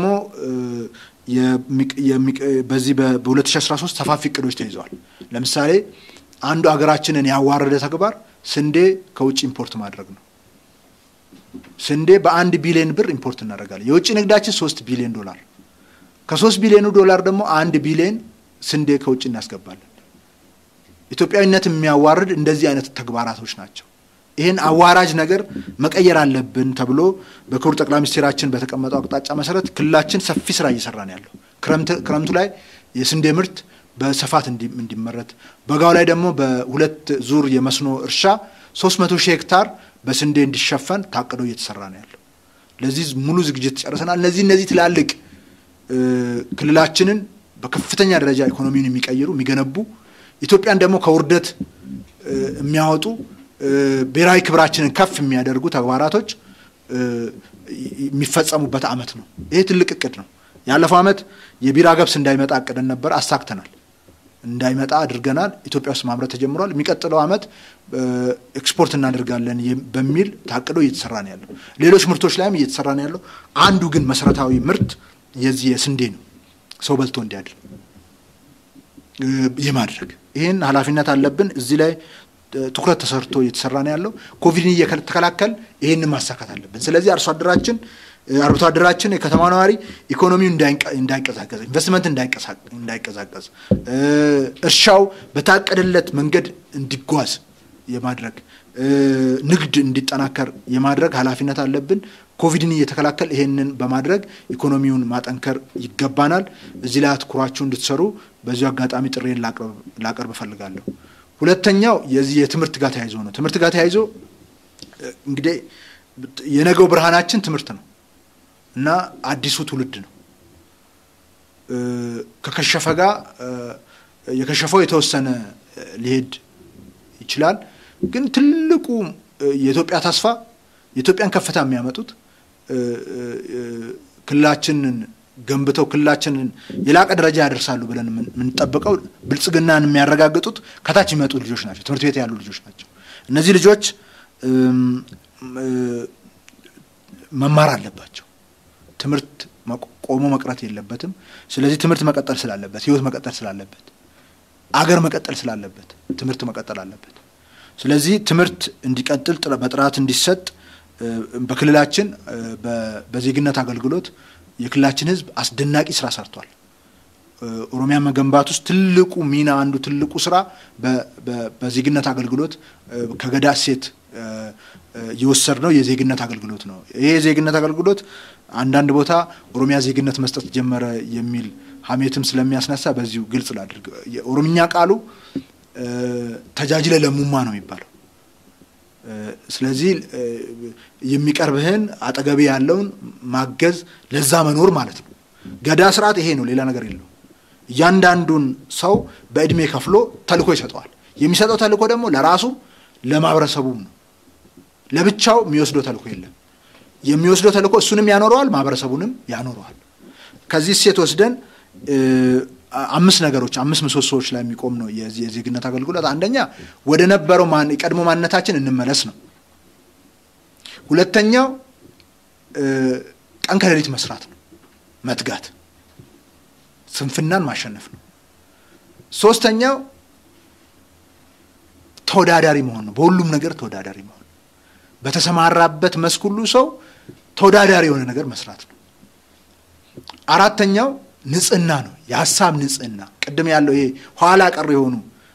በዚህ በ2013 ሰፋፊ እቅዶች ተይዘዋል። ለምሳሌ አንዱ ሀገራችንን ያዋረደ ተግባር ስንዴ ከውጭ ኢምፖርት ማድረግ ነው። ስንዴ በአንድ ቢሊዮን ብር ኢምፖርት እናደርጋለን። የውጭ ንግዳችን ሶስት ቢሊዮን ዶላር ከሶስት ቢሊዮኑ ዶላር ደግሞ አንድ ቢሊዮን ስንዴ ከውጭ እናስገባለን። ኢትዮጵያዊነት የሚያዋርድ እንደዚህ አይነት ተግባራቶች ናቸው። ይህን አዋራጅ ነገር መቀየር አለብን ተብሎ በክቡር ጠቅላይ ሚኒስቴራችን በተቀመጠው አቅጣጫ መሰረት ክልላችን ሰፊ ስራ እየሰራ ነው ያለው። ክረምቱ ላይ የስንዴ ምርት በስፋት እንዲመረት፣ በጋው ላይ ደግሞ በሁለት ዙር የመስኖ እርሻ 300 ሺህ ሄክታር በስንዴ እንዲሸፈን ታቅዶ እየተሰራ ነው ያለው። ለዚህ ሙሉ ዝግጅት ጨርሰናል። እነዚህ እነዚህ ትላልቅ ክልላችንን በከፍተኛ ደረጃ ኢኮኖሚውን የሚቀይሩ የሚገነቡ ኢትዮጵያን ደግሞ ከውርደት የሚያወጡ ብሔራዊ ክብራችንን ከፍ የሚያደርጉ ተግባራቶች የሚፈጸሙበት ዓመት ነው። ይሄ ትልቅ እቅድ ነው። ያለፈው ዓመት የቢራ ገብስ እንዳይመጣ አቅደን ነበር፣ አሳክተናል። እንዳይመጣ አድርገናል። ኢትዮጵያ ውስጥ ማምረት ተጀምሯል። የሚቀጥለው ዓመት ኤክስፖርት እናደርጋለን በሚል ታቅዶ እየተሰራ ነው ያለው። ሌሎች ምርቶች ላይም እየተሰራ ነው ያለው። አንዱ ግን መሰረታዊ ምርት የዚህ የስንዴ ነው። ሰው በልቶ እንዲያድር የማድረግ ይህን ኃላፊነት አለብን። እዚህ ላይ ትኩረት ተሰርቶ እየተሰራ ነው ያለው። ኮቪድን እየተከላከል ይህንን ማሳካት አለብን። ስለዚህ አርሶ አደራችን አርብቶ አደራችን የከተማ ነዋሪ ኢኮኖሚው እንዳይንቀሳቀስ፣ ኢንቨስትመንት እንዳይቀዛቀዝ፣ እርሻው በታቀደለት መንገድ እንዲጓዝ የማድረግ ንግድ እንዲጠናከር የማድረግ ኃላፊነት አለብን። ኮቪድን እየተከላከል ይሄንን በማድረግ ኢኮኖሚውን ማጠንከር ይገባናል። እዚህ ላይ አትኩራችሁ እንድትሰሩ በዚሁ አጋጣሚ ጥሬን ላቀርብ እፈልጋለሁ። ሁለተኛው የዚህ የትምህርት ጋር ተያይዞ ነው። ትምህርት ጋር ተያይዞ እንግዲህ የነገው ብርሃናችን ትምህርት ነው እና አዲሱ ትውልድ ነው። ከከሸፈ ጋር የከሸፈው የተወሰነ ሊሄድ ይችላል። ግን ትልቁ የኢትዮጵያ ተስፋ የኢትዮጵያን ከፍታ የሚያመጡት ክልላችንን ገንብተው ክልላችንን የላቀ ደረጃ ያደርሳሉ ብለን የምንጠብቀው ብልጽግናን የሚያረጋግጡት ከታች የሚመጡ ልጆች ናቸው። ትምህርት ቤት ያሉ ልጆች ናቸው። እነዚህ ልጆች መማር አለባቸው። ትምህርት ቆሞ መቅረት የለበትም። ስለዚህ ትምህርት መቀጠል ስላለበት፣ ህይወት መቀጠል ስላለበት፣ አገር መቀጠል ስላለበት ትምህርት መቀጠል አለበት። ስለዚህ ትምህርት እንዲቀጥል በጥራት እንዲሰጥ በክልላችን በዜግነት አገልግሎት የክልላችን ህዝብ አስደናቂ ስራ ሰርቷል። ኦሮሚያ መገንባት ውስጥ ትልቁ ሚና አንዱ ትልቁ ስራ በዜግነት አገልግሎት ከገዳ እሴት የወሰድነው የዜግነት አገልግሎት ነው። ይሄ የዜግነት አገልግሎት አንዳንድ ቦታ ኦሮሚያ ዜግነት መስጠት ጀመረ የሚል ሀሜትም ስለሚያስነሳ በዚሁ ግልጽ ላድርግ። የኦሮምኛ ቃሉ ተጃጅለ ለሙማ ነው የሚባለው። ስለዚህ የሚቀርብህን አጠገቤ ያለውን ማገዝ ለዛ መኖር ማለት ነው። ገዳ ስርዓት ይሄ ነው፣ ሌላ ነገር የለው። እያንዳንዱን ሰው በእድሜ ከፍሎ ተልእኮ ይሰጠዋል። የሚሰጠው ተልእኮ ደግሞ ለራሱ ለማህበረሰቡም ነው። ለብቻው የሚወስደው ተልእኮ የለም። የሚወስደው ተልእኮ እሱንም ያኖረዋል፣ ማህበረሰቡንም ያኖረዋል። ከዚህ እሴት ወስደን አምስት ነገሮች አምስት ምሰሶዎች ላይ የሚቆም ነው የዜግነት አገልግሎት። አንደኛ ወደ ነበረው የቀድሞ ማንነታችን እንመለስ ነው። ሁለተኛው ቀን ከሌሊት መስራት ነው፣ መትጋት፣ ስንፍናን ማሸነፍ ነው። ሶስተኛው ተወዳዳሪ መሆን ነው፣ በሁሉም ነገር ተወዳዳሪ መሆን፣ በተሰማራበት መስክ ሁሉ ሰው ተወዳዳሪ የሆነ ነገር መስራት ነው። አራተኛው ንጽህና ነው። የሀሳብ ንጽህና ቅድም ያለው ይሄ ኋላ ቀር የሆኑ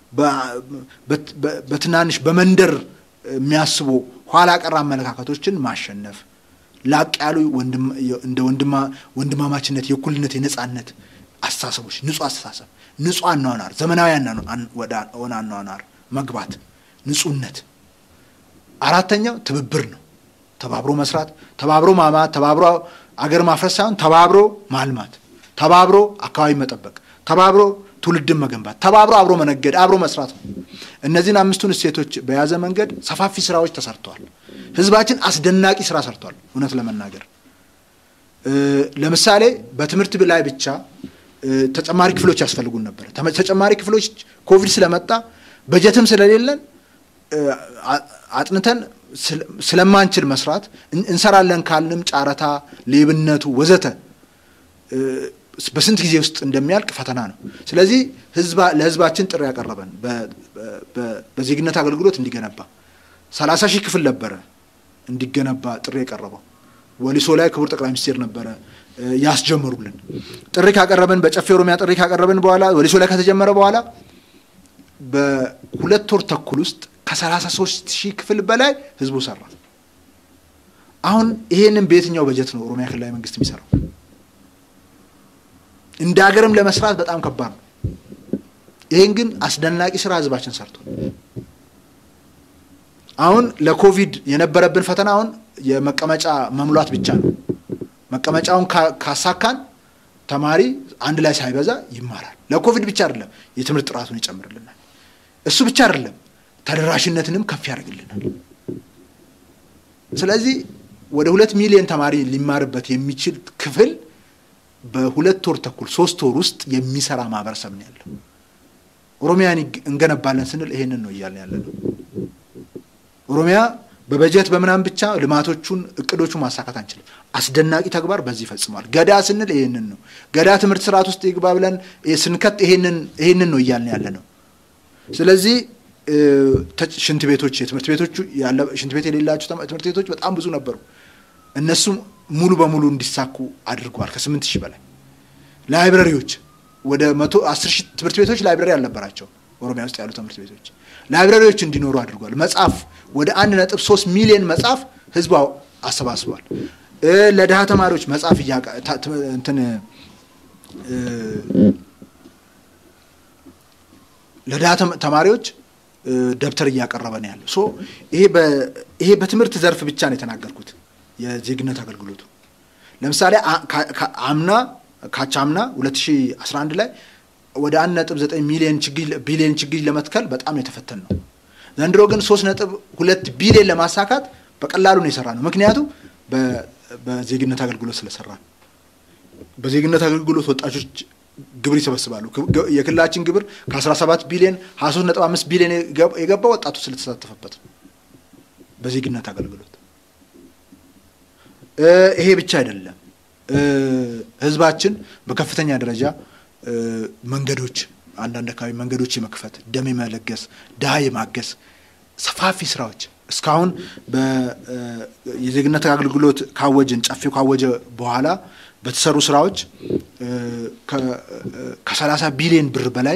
በትናንሽ በመንደር የሚያስቡ ኋላ ቀር አመለካከቶችን ማሸነፍ፣ ላቅ ያሉ እንደ ወንድማማችነት፣ የእኩልነት፣ የነጻነት አስተሳሰቦች፣ ንጹህ አስተሳሰብ፣ ንጹህ አኗኗር፣ ዘመናዊ ሆነ አኗኗር መግባት፣ ንጹህነት። አራተኛው ትብብር ነው። ተባብሮ መስራት፣ ተባብሮ ማማት፣ ተባብሮ አገር ማፍረስ ሳይሆን ተባብሮ ማልማት ተባብሮ አካባቢ መጠበቅ፣ ተባብሮ ትውልድን መገንባት፣ ተባብሮ አብሮ መነገድ፣ አብሮ መስራት ነው። እነዚህን አምስቱን እሴቶች በያዘ መንገድ ሰፋፊ ስራዎች ተሰርተዋል። ህዝባችን አስደናቂ ስራ ሰርቷል። እውነት ለመናገር ለምሳሌ በትምህርት ላይ ብቻ ተጨማሪ ክፍሎች ያስፈልጉን ነበር። ተጨማሪ ክፍሎች ኮቪድ ስለመጣ በጀትም ስለሌለን አጥንተን ስለማንችል መስራት እንሰራለን ካልንም ጫረታ፣ ሌብነቱ ወዘተ በስንት ጊዜ ውስጥ እንደሚያልቅ ፈተና ነው። ስለዚህ ለህዝባችን ጥሪ ያቀረበን በዜግነት አገልግሎት እንዲገነባ ሰላሳ ሺህ ክፍል ነበረ እንዲገነባ ጥሪ የቀረበው ወሊሶ ላይ ክቡር ጠቅላይ ሚኒስቴር ነበረ ያስጀመሩልን። ጥሪ ካቀረብን በጨፌ ኦሮሚያ ጥሪ ካቀረብን በኋላ ወሊሶ ላይ ከተጀመረ በኋላ በሁለት ወር ተኩል ውስጥ ከሰላሳ ሶስት ሺህ ክፍል በላይ ህዝቡ ሰራ። አሁን ይሄንን በየትኛው በጀት ነው ኦሮሚያ ክልላዊ መንግስት የሚሰራው? እንደ ሀገርም ለመስራት በጣም ከባድ ነው። ይህን ግን አስደናቂ ስራ ህዝባችን ሰርቷል። አሁን ለኮቪድ የነበረብን ፈተና አሁን የመቀመጫ መሙላት ብቻ ነው። መቀመጫውን ካሳካን ተማሪ አንድ ላይ ሳይበዛ ይማራል። ለኮቪድ ብቻ አይደለም፣ የትምህርት ጥራቱን ይጨምርልናል። እሱ ብቻ አይደለም፣ ተደራሽነትንም ከፍ ያደርግልናል። ስለዚህ ወደ ሁለት ሚሊዮን ተማሪ ሊማርበት የሚችል ክፍል በሁለት ወር ተኩል ሶስት ወር ውስጥ የሚሰራ ማህበረሰብ ነው ያለው። ኦሮሚያን እንገነባለን ስንል ይሄንን ነው እያልን ያለ ነው። ኦሮሚያ በበጀት በምናምን ብቻ ልማቶቹን እቅዶቹን ማሳካት አንችልም። አስደናቂ ተግባር በዚህ ፈጽሟል። ገዳ ስንል ይሄንን ነው። ገዳ ትምህርት ስርዓት ውስጥ ይግባ ብለን ስንከት ይሄንን ነው እያልን ያለ ነው። ስለዚህ ሽንት ቤቶች የትምህርት ቤቶቹ ሽንት ቤት የሌላቸው ትምህርት ቤቶች በጣም ብዙ ነበሩ። እነሱም ሙሉ በሙሉ እንዲሳኩ አድርጓል። ከስምንት ሺህ በላይ ላይብረሪዎች ወደ መቶ አስር ሺህ ትምህርት ቤቶች ላይብረሪ አልነበራቸው። ኦሮሚያ ውስጥ ያሉ ትምህርት ቤቶች ላይብረሪዎች እንዲኖሩ አድርጓል። መጽሐፍ ወደ አንድ ነጥብ ሶስት ሚሊዮን መጽሐፍ ህዝቡ አሰባስቧል። ለድሃ ተማሪዎች መጽሐፍ እንትን ለድሃ ተማሪዎች ደብተር እያቀረበ ነው ያለው። ሶ ይሄ በትምህርት ዘርፍ ብቻ ነው የተናገርኩት። የዜግነት አገልግሎቱ ለምሳሌ አምና ካቻምና 2011 ላይ ወደ አንድ ነጥብ ዘጠኝ ሚሊዮን ችግኝ ቢሊዮን ችግኝ ለመትከል በጣም የተፈተን ነው። ዘንድሮ ግን ሶስት ነጥብ ሁለት ቢሊዮን ለማሳካት በቀላሉ ነው የሰራ ነው። ምክንያቱም በዜግነት አገልግሎት ስለሰራ ነው። በዜግነት አገልግሎት ወጣቶች ግብር ይሰበስባሉ። የክልላችን ግብር ከ17 ቢሊዮን 23.5 ቢሊዮን የገባ ወጣቱ ስለተሳተፈበት ነው። በዜግነት አገልግሎት ይሄ ብቻ አይደለም። ህዝባችን በከፍተኛ ደረጃ መንገዶች፣ አንዳንድ አካባቢ መንገዶች የመክፈት ደም የመለገስ ድሃ የማገስ ሰፋፊ ስራዎች እስካሁን የዜግነት አገልግሎት ካወጅን ጨፌው ካወጀ በኋላ በተሰሩ ስራዎች ከሰላሳ ቢሊዮን ብር በላይ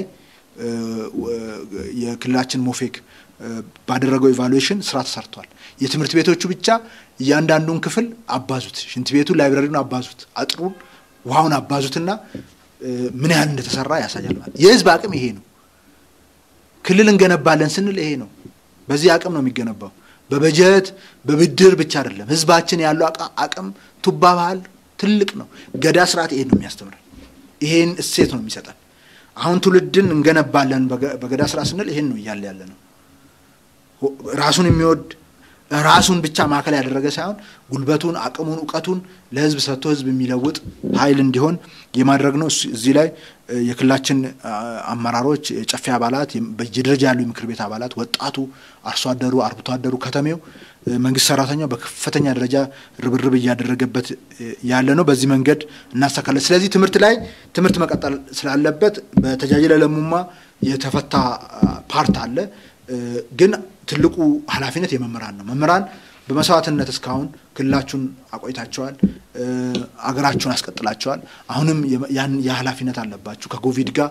የክልላችን ሞፌክ ባደረገው ኢቫሉዌሽን ስራ ተሰርቷል። የትምህርት ቤቶቹ ብቻ እያንዳንዱን ክፍል አባዙት፣ ሽንት ቤቱን፣ ላይብረሪውን አባዙት፣ አጥሩን፣ ውሃውን አባዙትና ምን ያህል እንደተሰራ ያሳያል። ማለት የህዝብ አቅም ይሄ ነው። ክልል እንገነባለን ስንል ይሄ ነው። በዚህ አቅም ነው የሚገነባው። በበጀት በብድር ብቻ አይደለም። ህዝባችን ያለው አቅም ቱባ ባህል ትልቅ ነው። ገዳ ስርዓት ይሄን ነው የሚያስተምረን። ይሄን እሴት ነው የሚሰጠን። አሁን ትውልድን እንገነባለን በገዳ ስርዓት ስንል ይሄን ነው እያለ ያለ ነው። ራሱን የሚወድ ራሱን ብቻ ማዕከል ያደረገ ሳይሆን ጉልበቱን፣ አቅሙን፣ እውቀቱን ለህዝብ ሰጥቶ ህዝብ የሚለውጥ ኃይል እንዲሆን የማድረግ ነው። እዚህ ላይ የክልላችን አመራሮች፣ የጨፌ አባላት፣ በየደረጃ ያሉ የምክር ቤት አባላት፣ ወጣቱ፣ አርሶ አደሩ፣ አርብቶ አደሩ፣ ከተሜው፣ መንግስት ሰራተኛው በከፍተኛ ደረጃ ርብርብ እያደረገበት ያለ ነው። በዚህ መንገድ እናሳካለን። ስለዚህ ትምህርት ላይ ትምህርት መቀጠል ስላለበት በተጃጅለ ለሙማ የተፈታ ፓርት አለ ግን ትልቁ ኃላፊነት የመምህራን ነው። መምህራን በመስዋዕትነት እስካሁን ክልላችሁን አቆይታቸዋል፣ አገራችሁን አስቀጥላቸዋል። አሁንም ያን የኃላፊነት አለባችሁ። ከኮቪድ ጋር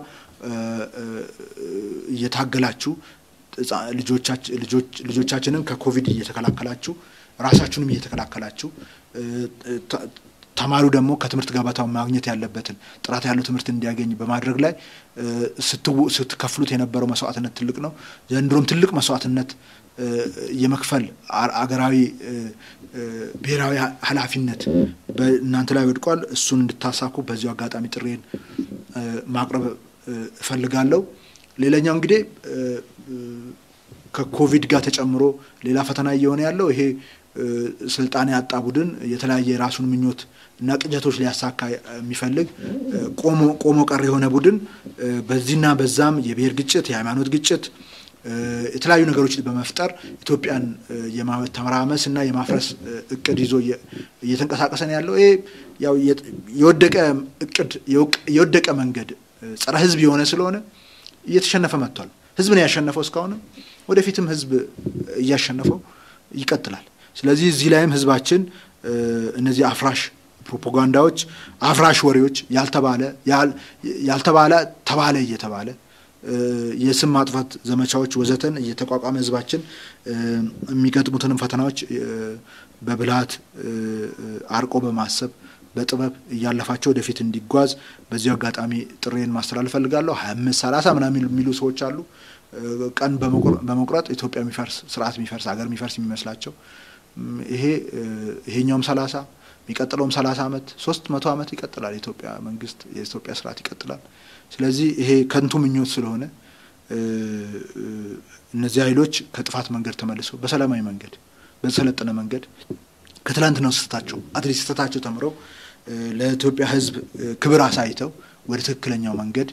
እየታገላችሁ ልጆቻችንን ከኮቪድ እየተከላከላችሁ ራሳችሁንም እየተከላከላችሁ ተማሪው ደግሞ ከትምህርት ገበታው ማግኘት ያለበትን ጥራት ያለው ትምህርት እንዲያገኝ በማድረግ ላይ ስትከፍሉት የነበረው መስዋዕትነት ትልቅ ነው። ዘንድሮም ትልቅ መስዋዕትነት የመክፈል አገራዊ ብሔራዊ ኃላፊነት በእናንተ ላይ ወድቋል። እሱን እንድታሳኩ በዚሁ አጋጣሚ ጥሬን ማቅረብ እፈልጋለሁ። ሌላኛው እንግዲህ ከኮቪድ ጋር ተጨምሮ ሌላ ፈተና እየሆነ ያለው ይሄ ስልጣን ያጣ ቡድን የተለያየ የራሱን ምኞት እና ቅጀቶች ሊያሳካ የሚፈልግ ቆሞ ቀር የሆነ ቡድን በዚህና በዛም የብሔር ግጭት፣ የሃይማኖት ግጭት፣ የተለያዩ ነገሮች በመፍጠር ኢትዮጵያን የማተራመስ እና የማፍረስ እቅድ ይዞ እየተንቀሳቀሰ ነው ያለው። ይሄ ያው የወደቀ እቅድ የወደቀ መንገድ ጸረ ሕዝብ የሆነ ስለሆነ እየተሸነፈ መጥቷል። ሕዝብ ነው ያሸነፈው እስካሁንም፣ ወደፊትም ሕዝብ እያሸነፈው ይቀጥላል። ስለዚህ እዚህ ላይም ሕዝባችን እነዚህ አፍራሽ ፕሮፓጋንዳዎች፣ አፍራሽ ወሬዎች ያልተባለ ያልተባለ ተባለ እየተባለ የስም ማጥፋት ዘመቻዎች ወዘተን እየተቋቋመ ህዝባችን የሚገጥሙትንም ፈተናዎች በብልሃት አርቆ በማሰብ በጥበብ እያለፋቸው ወደፊት እንዲጓዝ በዚሁ አጋጣሚ ጥሬን ማስተላለፍ ፈልጋለሁ። ሀያ አምስት ሰላሳ ምናምን የሚሉ ሰዎች አሉ። ቀን በመቁረጥ ኢትዮጵያ የሚፈርስ ስርዓት የሚፈርስ ሀገር የሚፈርስ የሚመስላቸው ይሄ ይሄኛውም ሰላሳ የሚቀጥለውም ሰላሳ ዓመት ሶስት መቶ ዓመት ይቀጥላል። የኢትዮጵያ መንግስት የኢትዮጵያ ስርዓት ይቀጥላል። ስለዚህ ይሄ ከንቱ ምኞት ስለሆነ እነዚህ ኃይሎች ከጥፋት መንገድ ተመልሰው በሰላማዊ መንገድ በሰለጠነ መንገድ ከትላንትናው ስህተታቸው አትሊስት ስህተታቸው ተምረው ለኢትዮጵያ ሕዝብ ክብር አሳይተው ወደ ትክክለኛው መንገድ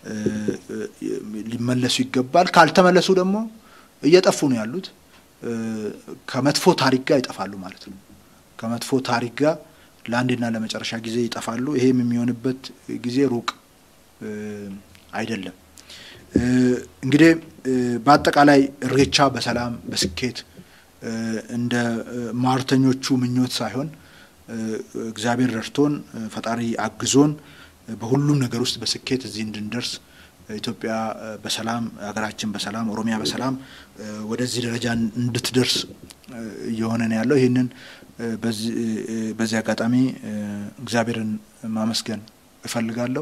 ሊመለሱ ይገባል። ካልተመለሱ ደግሞ እየጠፉ ነው ያሉት። ከመጥፎ ታሪክ ጋር ይጠፋሉ ማለት ነው። ከመጥፎ ታሪክ ጋር ለአንድና ለመጨረሻ ጊዜ ይጠፋሉ። ይሄም የሚሆንበት ጊዜ ሩቅ አይደለም። እንግዲህ በአጠቃላይ እሬቻ በሰላም በስኬት እንደ ማርተኞቹ ምኞት ሳይሆን እግዚአብሔር ረድቶን ፈጣሪ አግዞን በሁሉም ነገር ውስጥ በስኬት እዚህ እንድንደርስ ኢትዮጵያ በሰላም ሀገራችን በሰላም ኦሮሚያ በሰላም ወደዚህ ደረጃ እንድትደርስ እየሆነ ነው ያለው። ይህንን በዚህ አጋጣሚ እግዚአብሔርን ማመስገን እፈልጋለሁ።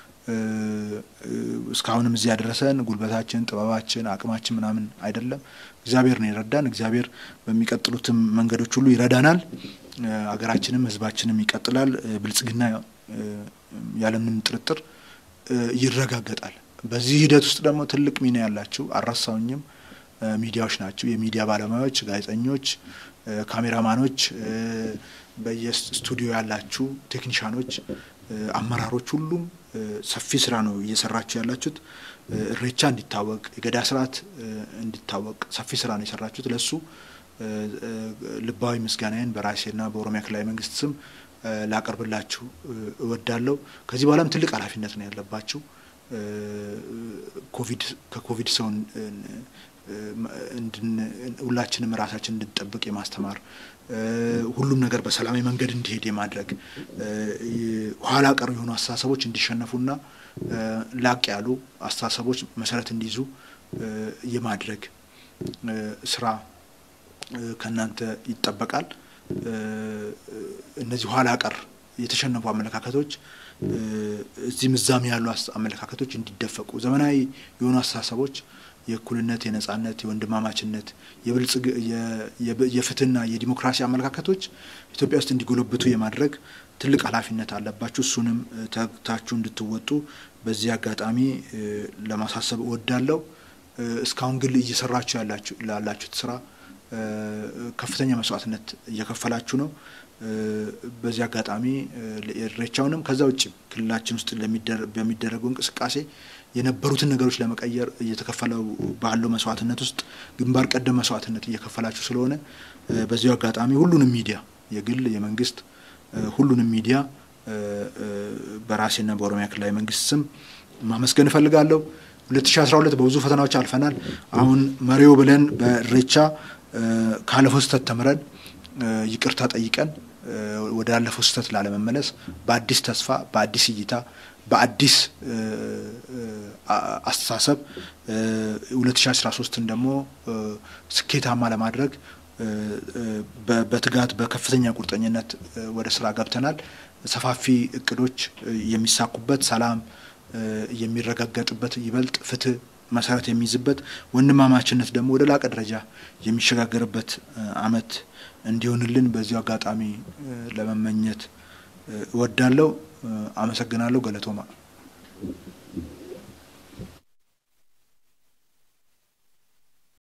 እስካሁንም እዚህ ያደረሰን ጉልበታችን፣ ጥበባችን፣ አቅማችን ምናምን አይደለም። እግዚአብሔር ነው የረዳን። እግዚአብሔር በሚቀጥሉትም መንገዶች ሁሉ ይረዳናል። ሀገራችንም ሕዝባችንም ይቀጥላል። ብልጽግና ያለምንም ጥርጥር ይረጋገጣል። በዚህ ሂደት ውስጥ ደግሞ ትልቅ ሚና ያላችሁ አልረሳውኝም ሚዲያዎች ናቸው። የሚዲያ ባለሙያዎች፣ ጋዜጠኞች፣ ካሜራማኖች፣ በየስቱዲዮ ያላችሁ ቴክኒሻኖች፣ አመራሮች፣ ሁሉም ሰፊ ስራ ነው እየሰራችሁ ያላችሁት። እሬቻ እንዲታወቅ የገዳ ስርዓት እንዲታወቅ ሰፊ ስራ ነው የሰራችሁት። ለሱ ልባዊ ምስጋናዬን በራሴና በኦሮሚያ ክልላዊ መንግስት ስም ላቀርብላችሁ እወዳለሁ። ከዚህ በኋላም ትልቅ ኃላፊነት ነው ያለባችሁ። ኮቪድ ከኮቪድ ሰው ሁላችንም ራሳችን እንድንጠብቅ የማስተማር ሁሉም ነገር በሰላማዊ መንገድ እንዲሄድ የማድረግ ኋላ ቀር የሆኑ አስተሳሰቦች እንዲሸነፉና ላቅ ያሉ አስተሳሰቦች መሰረት እንዲይዙ የማድረግ ስራ ከእናንተ ይጠበቃል። እነዚህ ኋላ ቀር የተሸነፉ አመለካከቶች እዚህም እዛም ያሉ አመለካከቶች እንዲደፈቁ ዘመናዊ የሆኑ አስተሳሰቦች የእኩልነት፣ የነጻነት፣ የወንድማማችነት፣ የብልጽግ የፍትህና የዲሞክራሲ አመለካከቶች ኢትዮጵያ ውስጥ እንዲጎለብቱ የማድረግ ትልቅ ኃላፊነት አለባችሁ። እሱንም ተግታችሁ እንድትወጡ በዚህ አጋጣሚ ለማሳሰብ እወዳለሁ። እስካሁን ግን እየሰራችሁ ላላችሁት ስራ ከፍተኛ መስዋዕትነት እየከፈላችሁ ነው። በዚህ አጋጣሚ ኢሬቻውንም ከዛ ውጭ ክልላችን ውስጥ በሚደረጉ እንቅስቃሴ የነበሩትን ነገሮች ለመቀየር እየተከፈለው ባለው መስዋዕትነት ውስጥ ግንባር ቀደም መስዋዕትነት እየከፈላችሁ ስለሆነ በዚሁ አጋጣሚ ሁሉንም ሚዲያ የግል የመንግስት ሁሉንም ሚዲያ በራሴና በኦሮሚያ ክልላዊ መንግስት ስም ማመስገን እፈልጋለሁ። 2012 በብዙ ፈተናዎች አልፈናል። አሁን መሪው ብለን በኢሬቻ ካለፈው ስህተት ተምረን ይቅርታ ጠይቀን ወደ አለፈው ስህተት ላለመመለስ በአዲስ ተስፋ በአዲስ እይታ በአዲስ አስተሳሰብ 2013ን ደግሞ ስኬታማ ለማድረግ በትጋት በከፍተኛ ቁርጠኝነት ወደ ስራ ገብተናል። ሰፋፊ እቅዶች የሚሳኩበት፣ ሰላም የሚረጋገጥበት፣ ይበልጥ ፍትህ መሰረት የሚይዝበት፣ ወንድማማችነት ደግሞ ወደ ላቀ ደረጃ የሚሸጋገርበት አመት እንዲሆንልን በዚሁ አጋጣሚ ለመመኘት እወዳለሁ። አመሰግናለሁ። ገለቶማ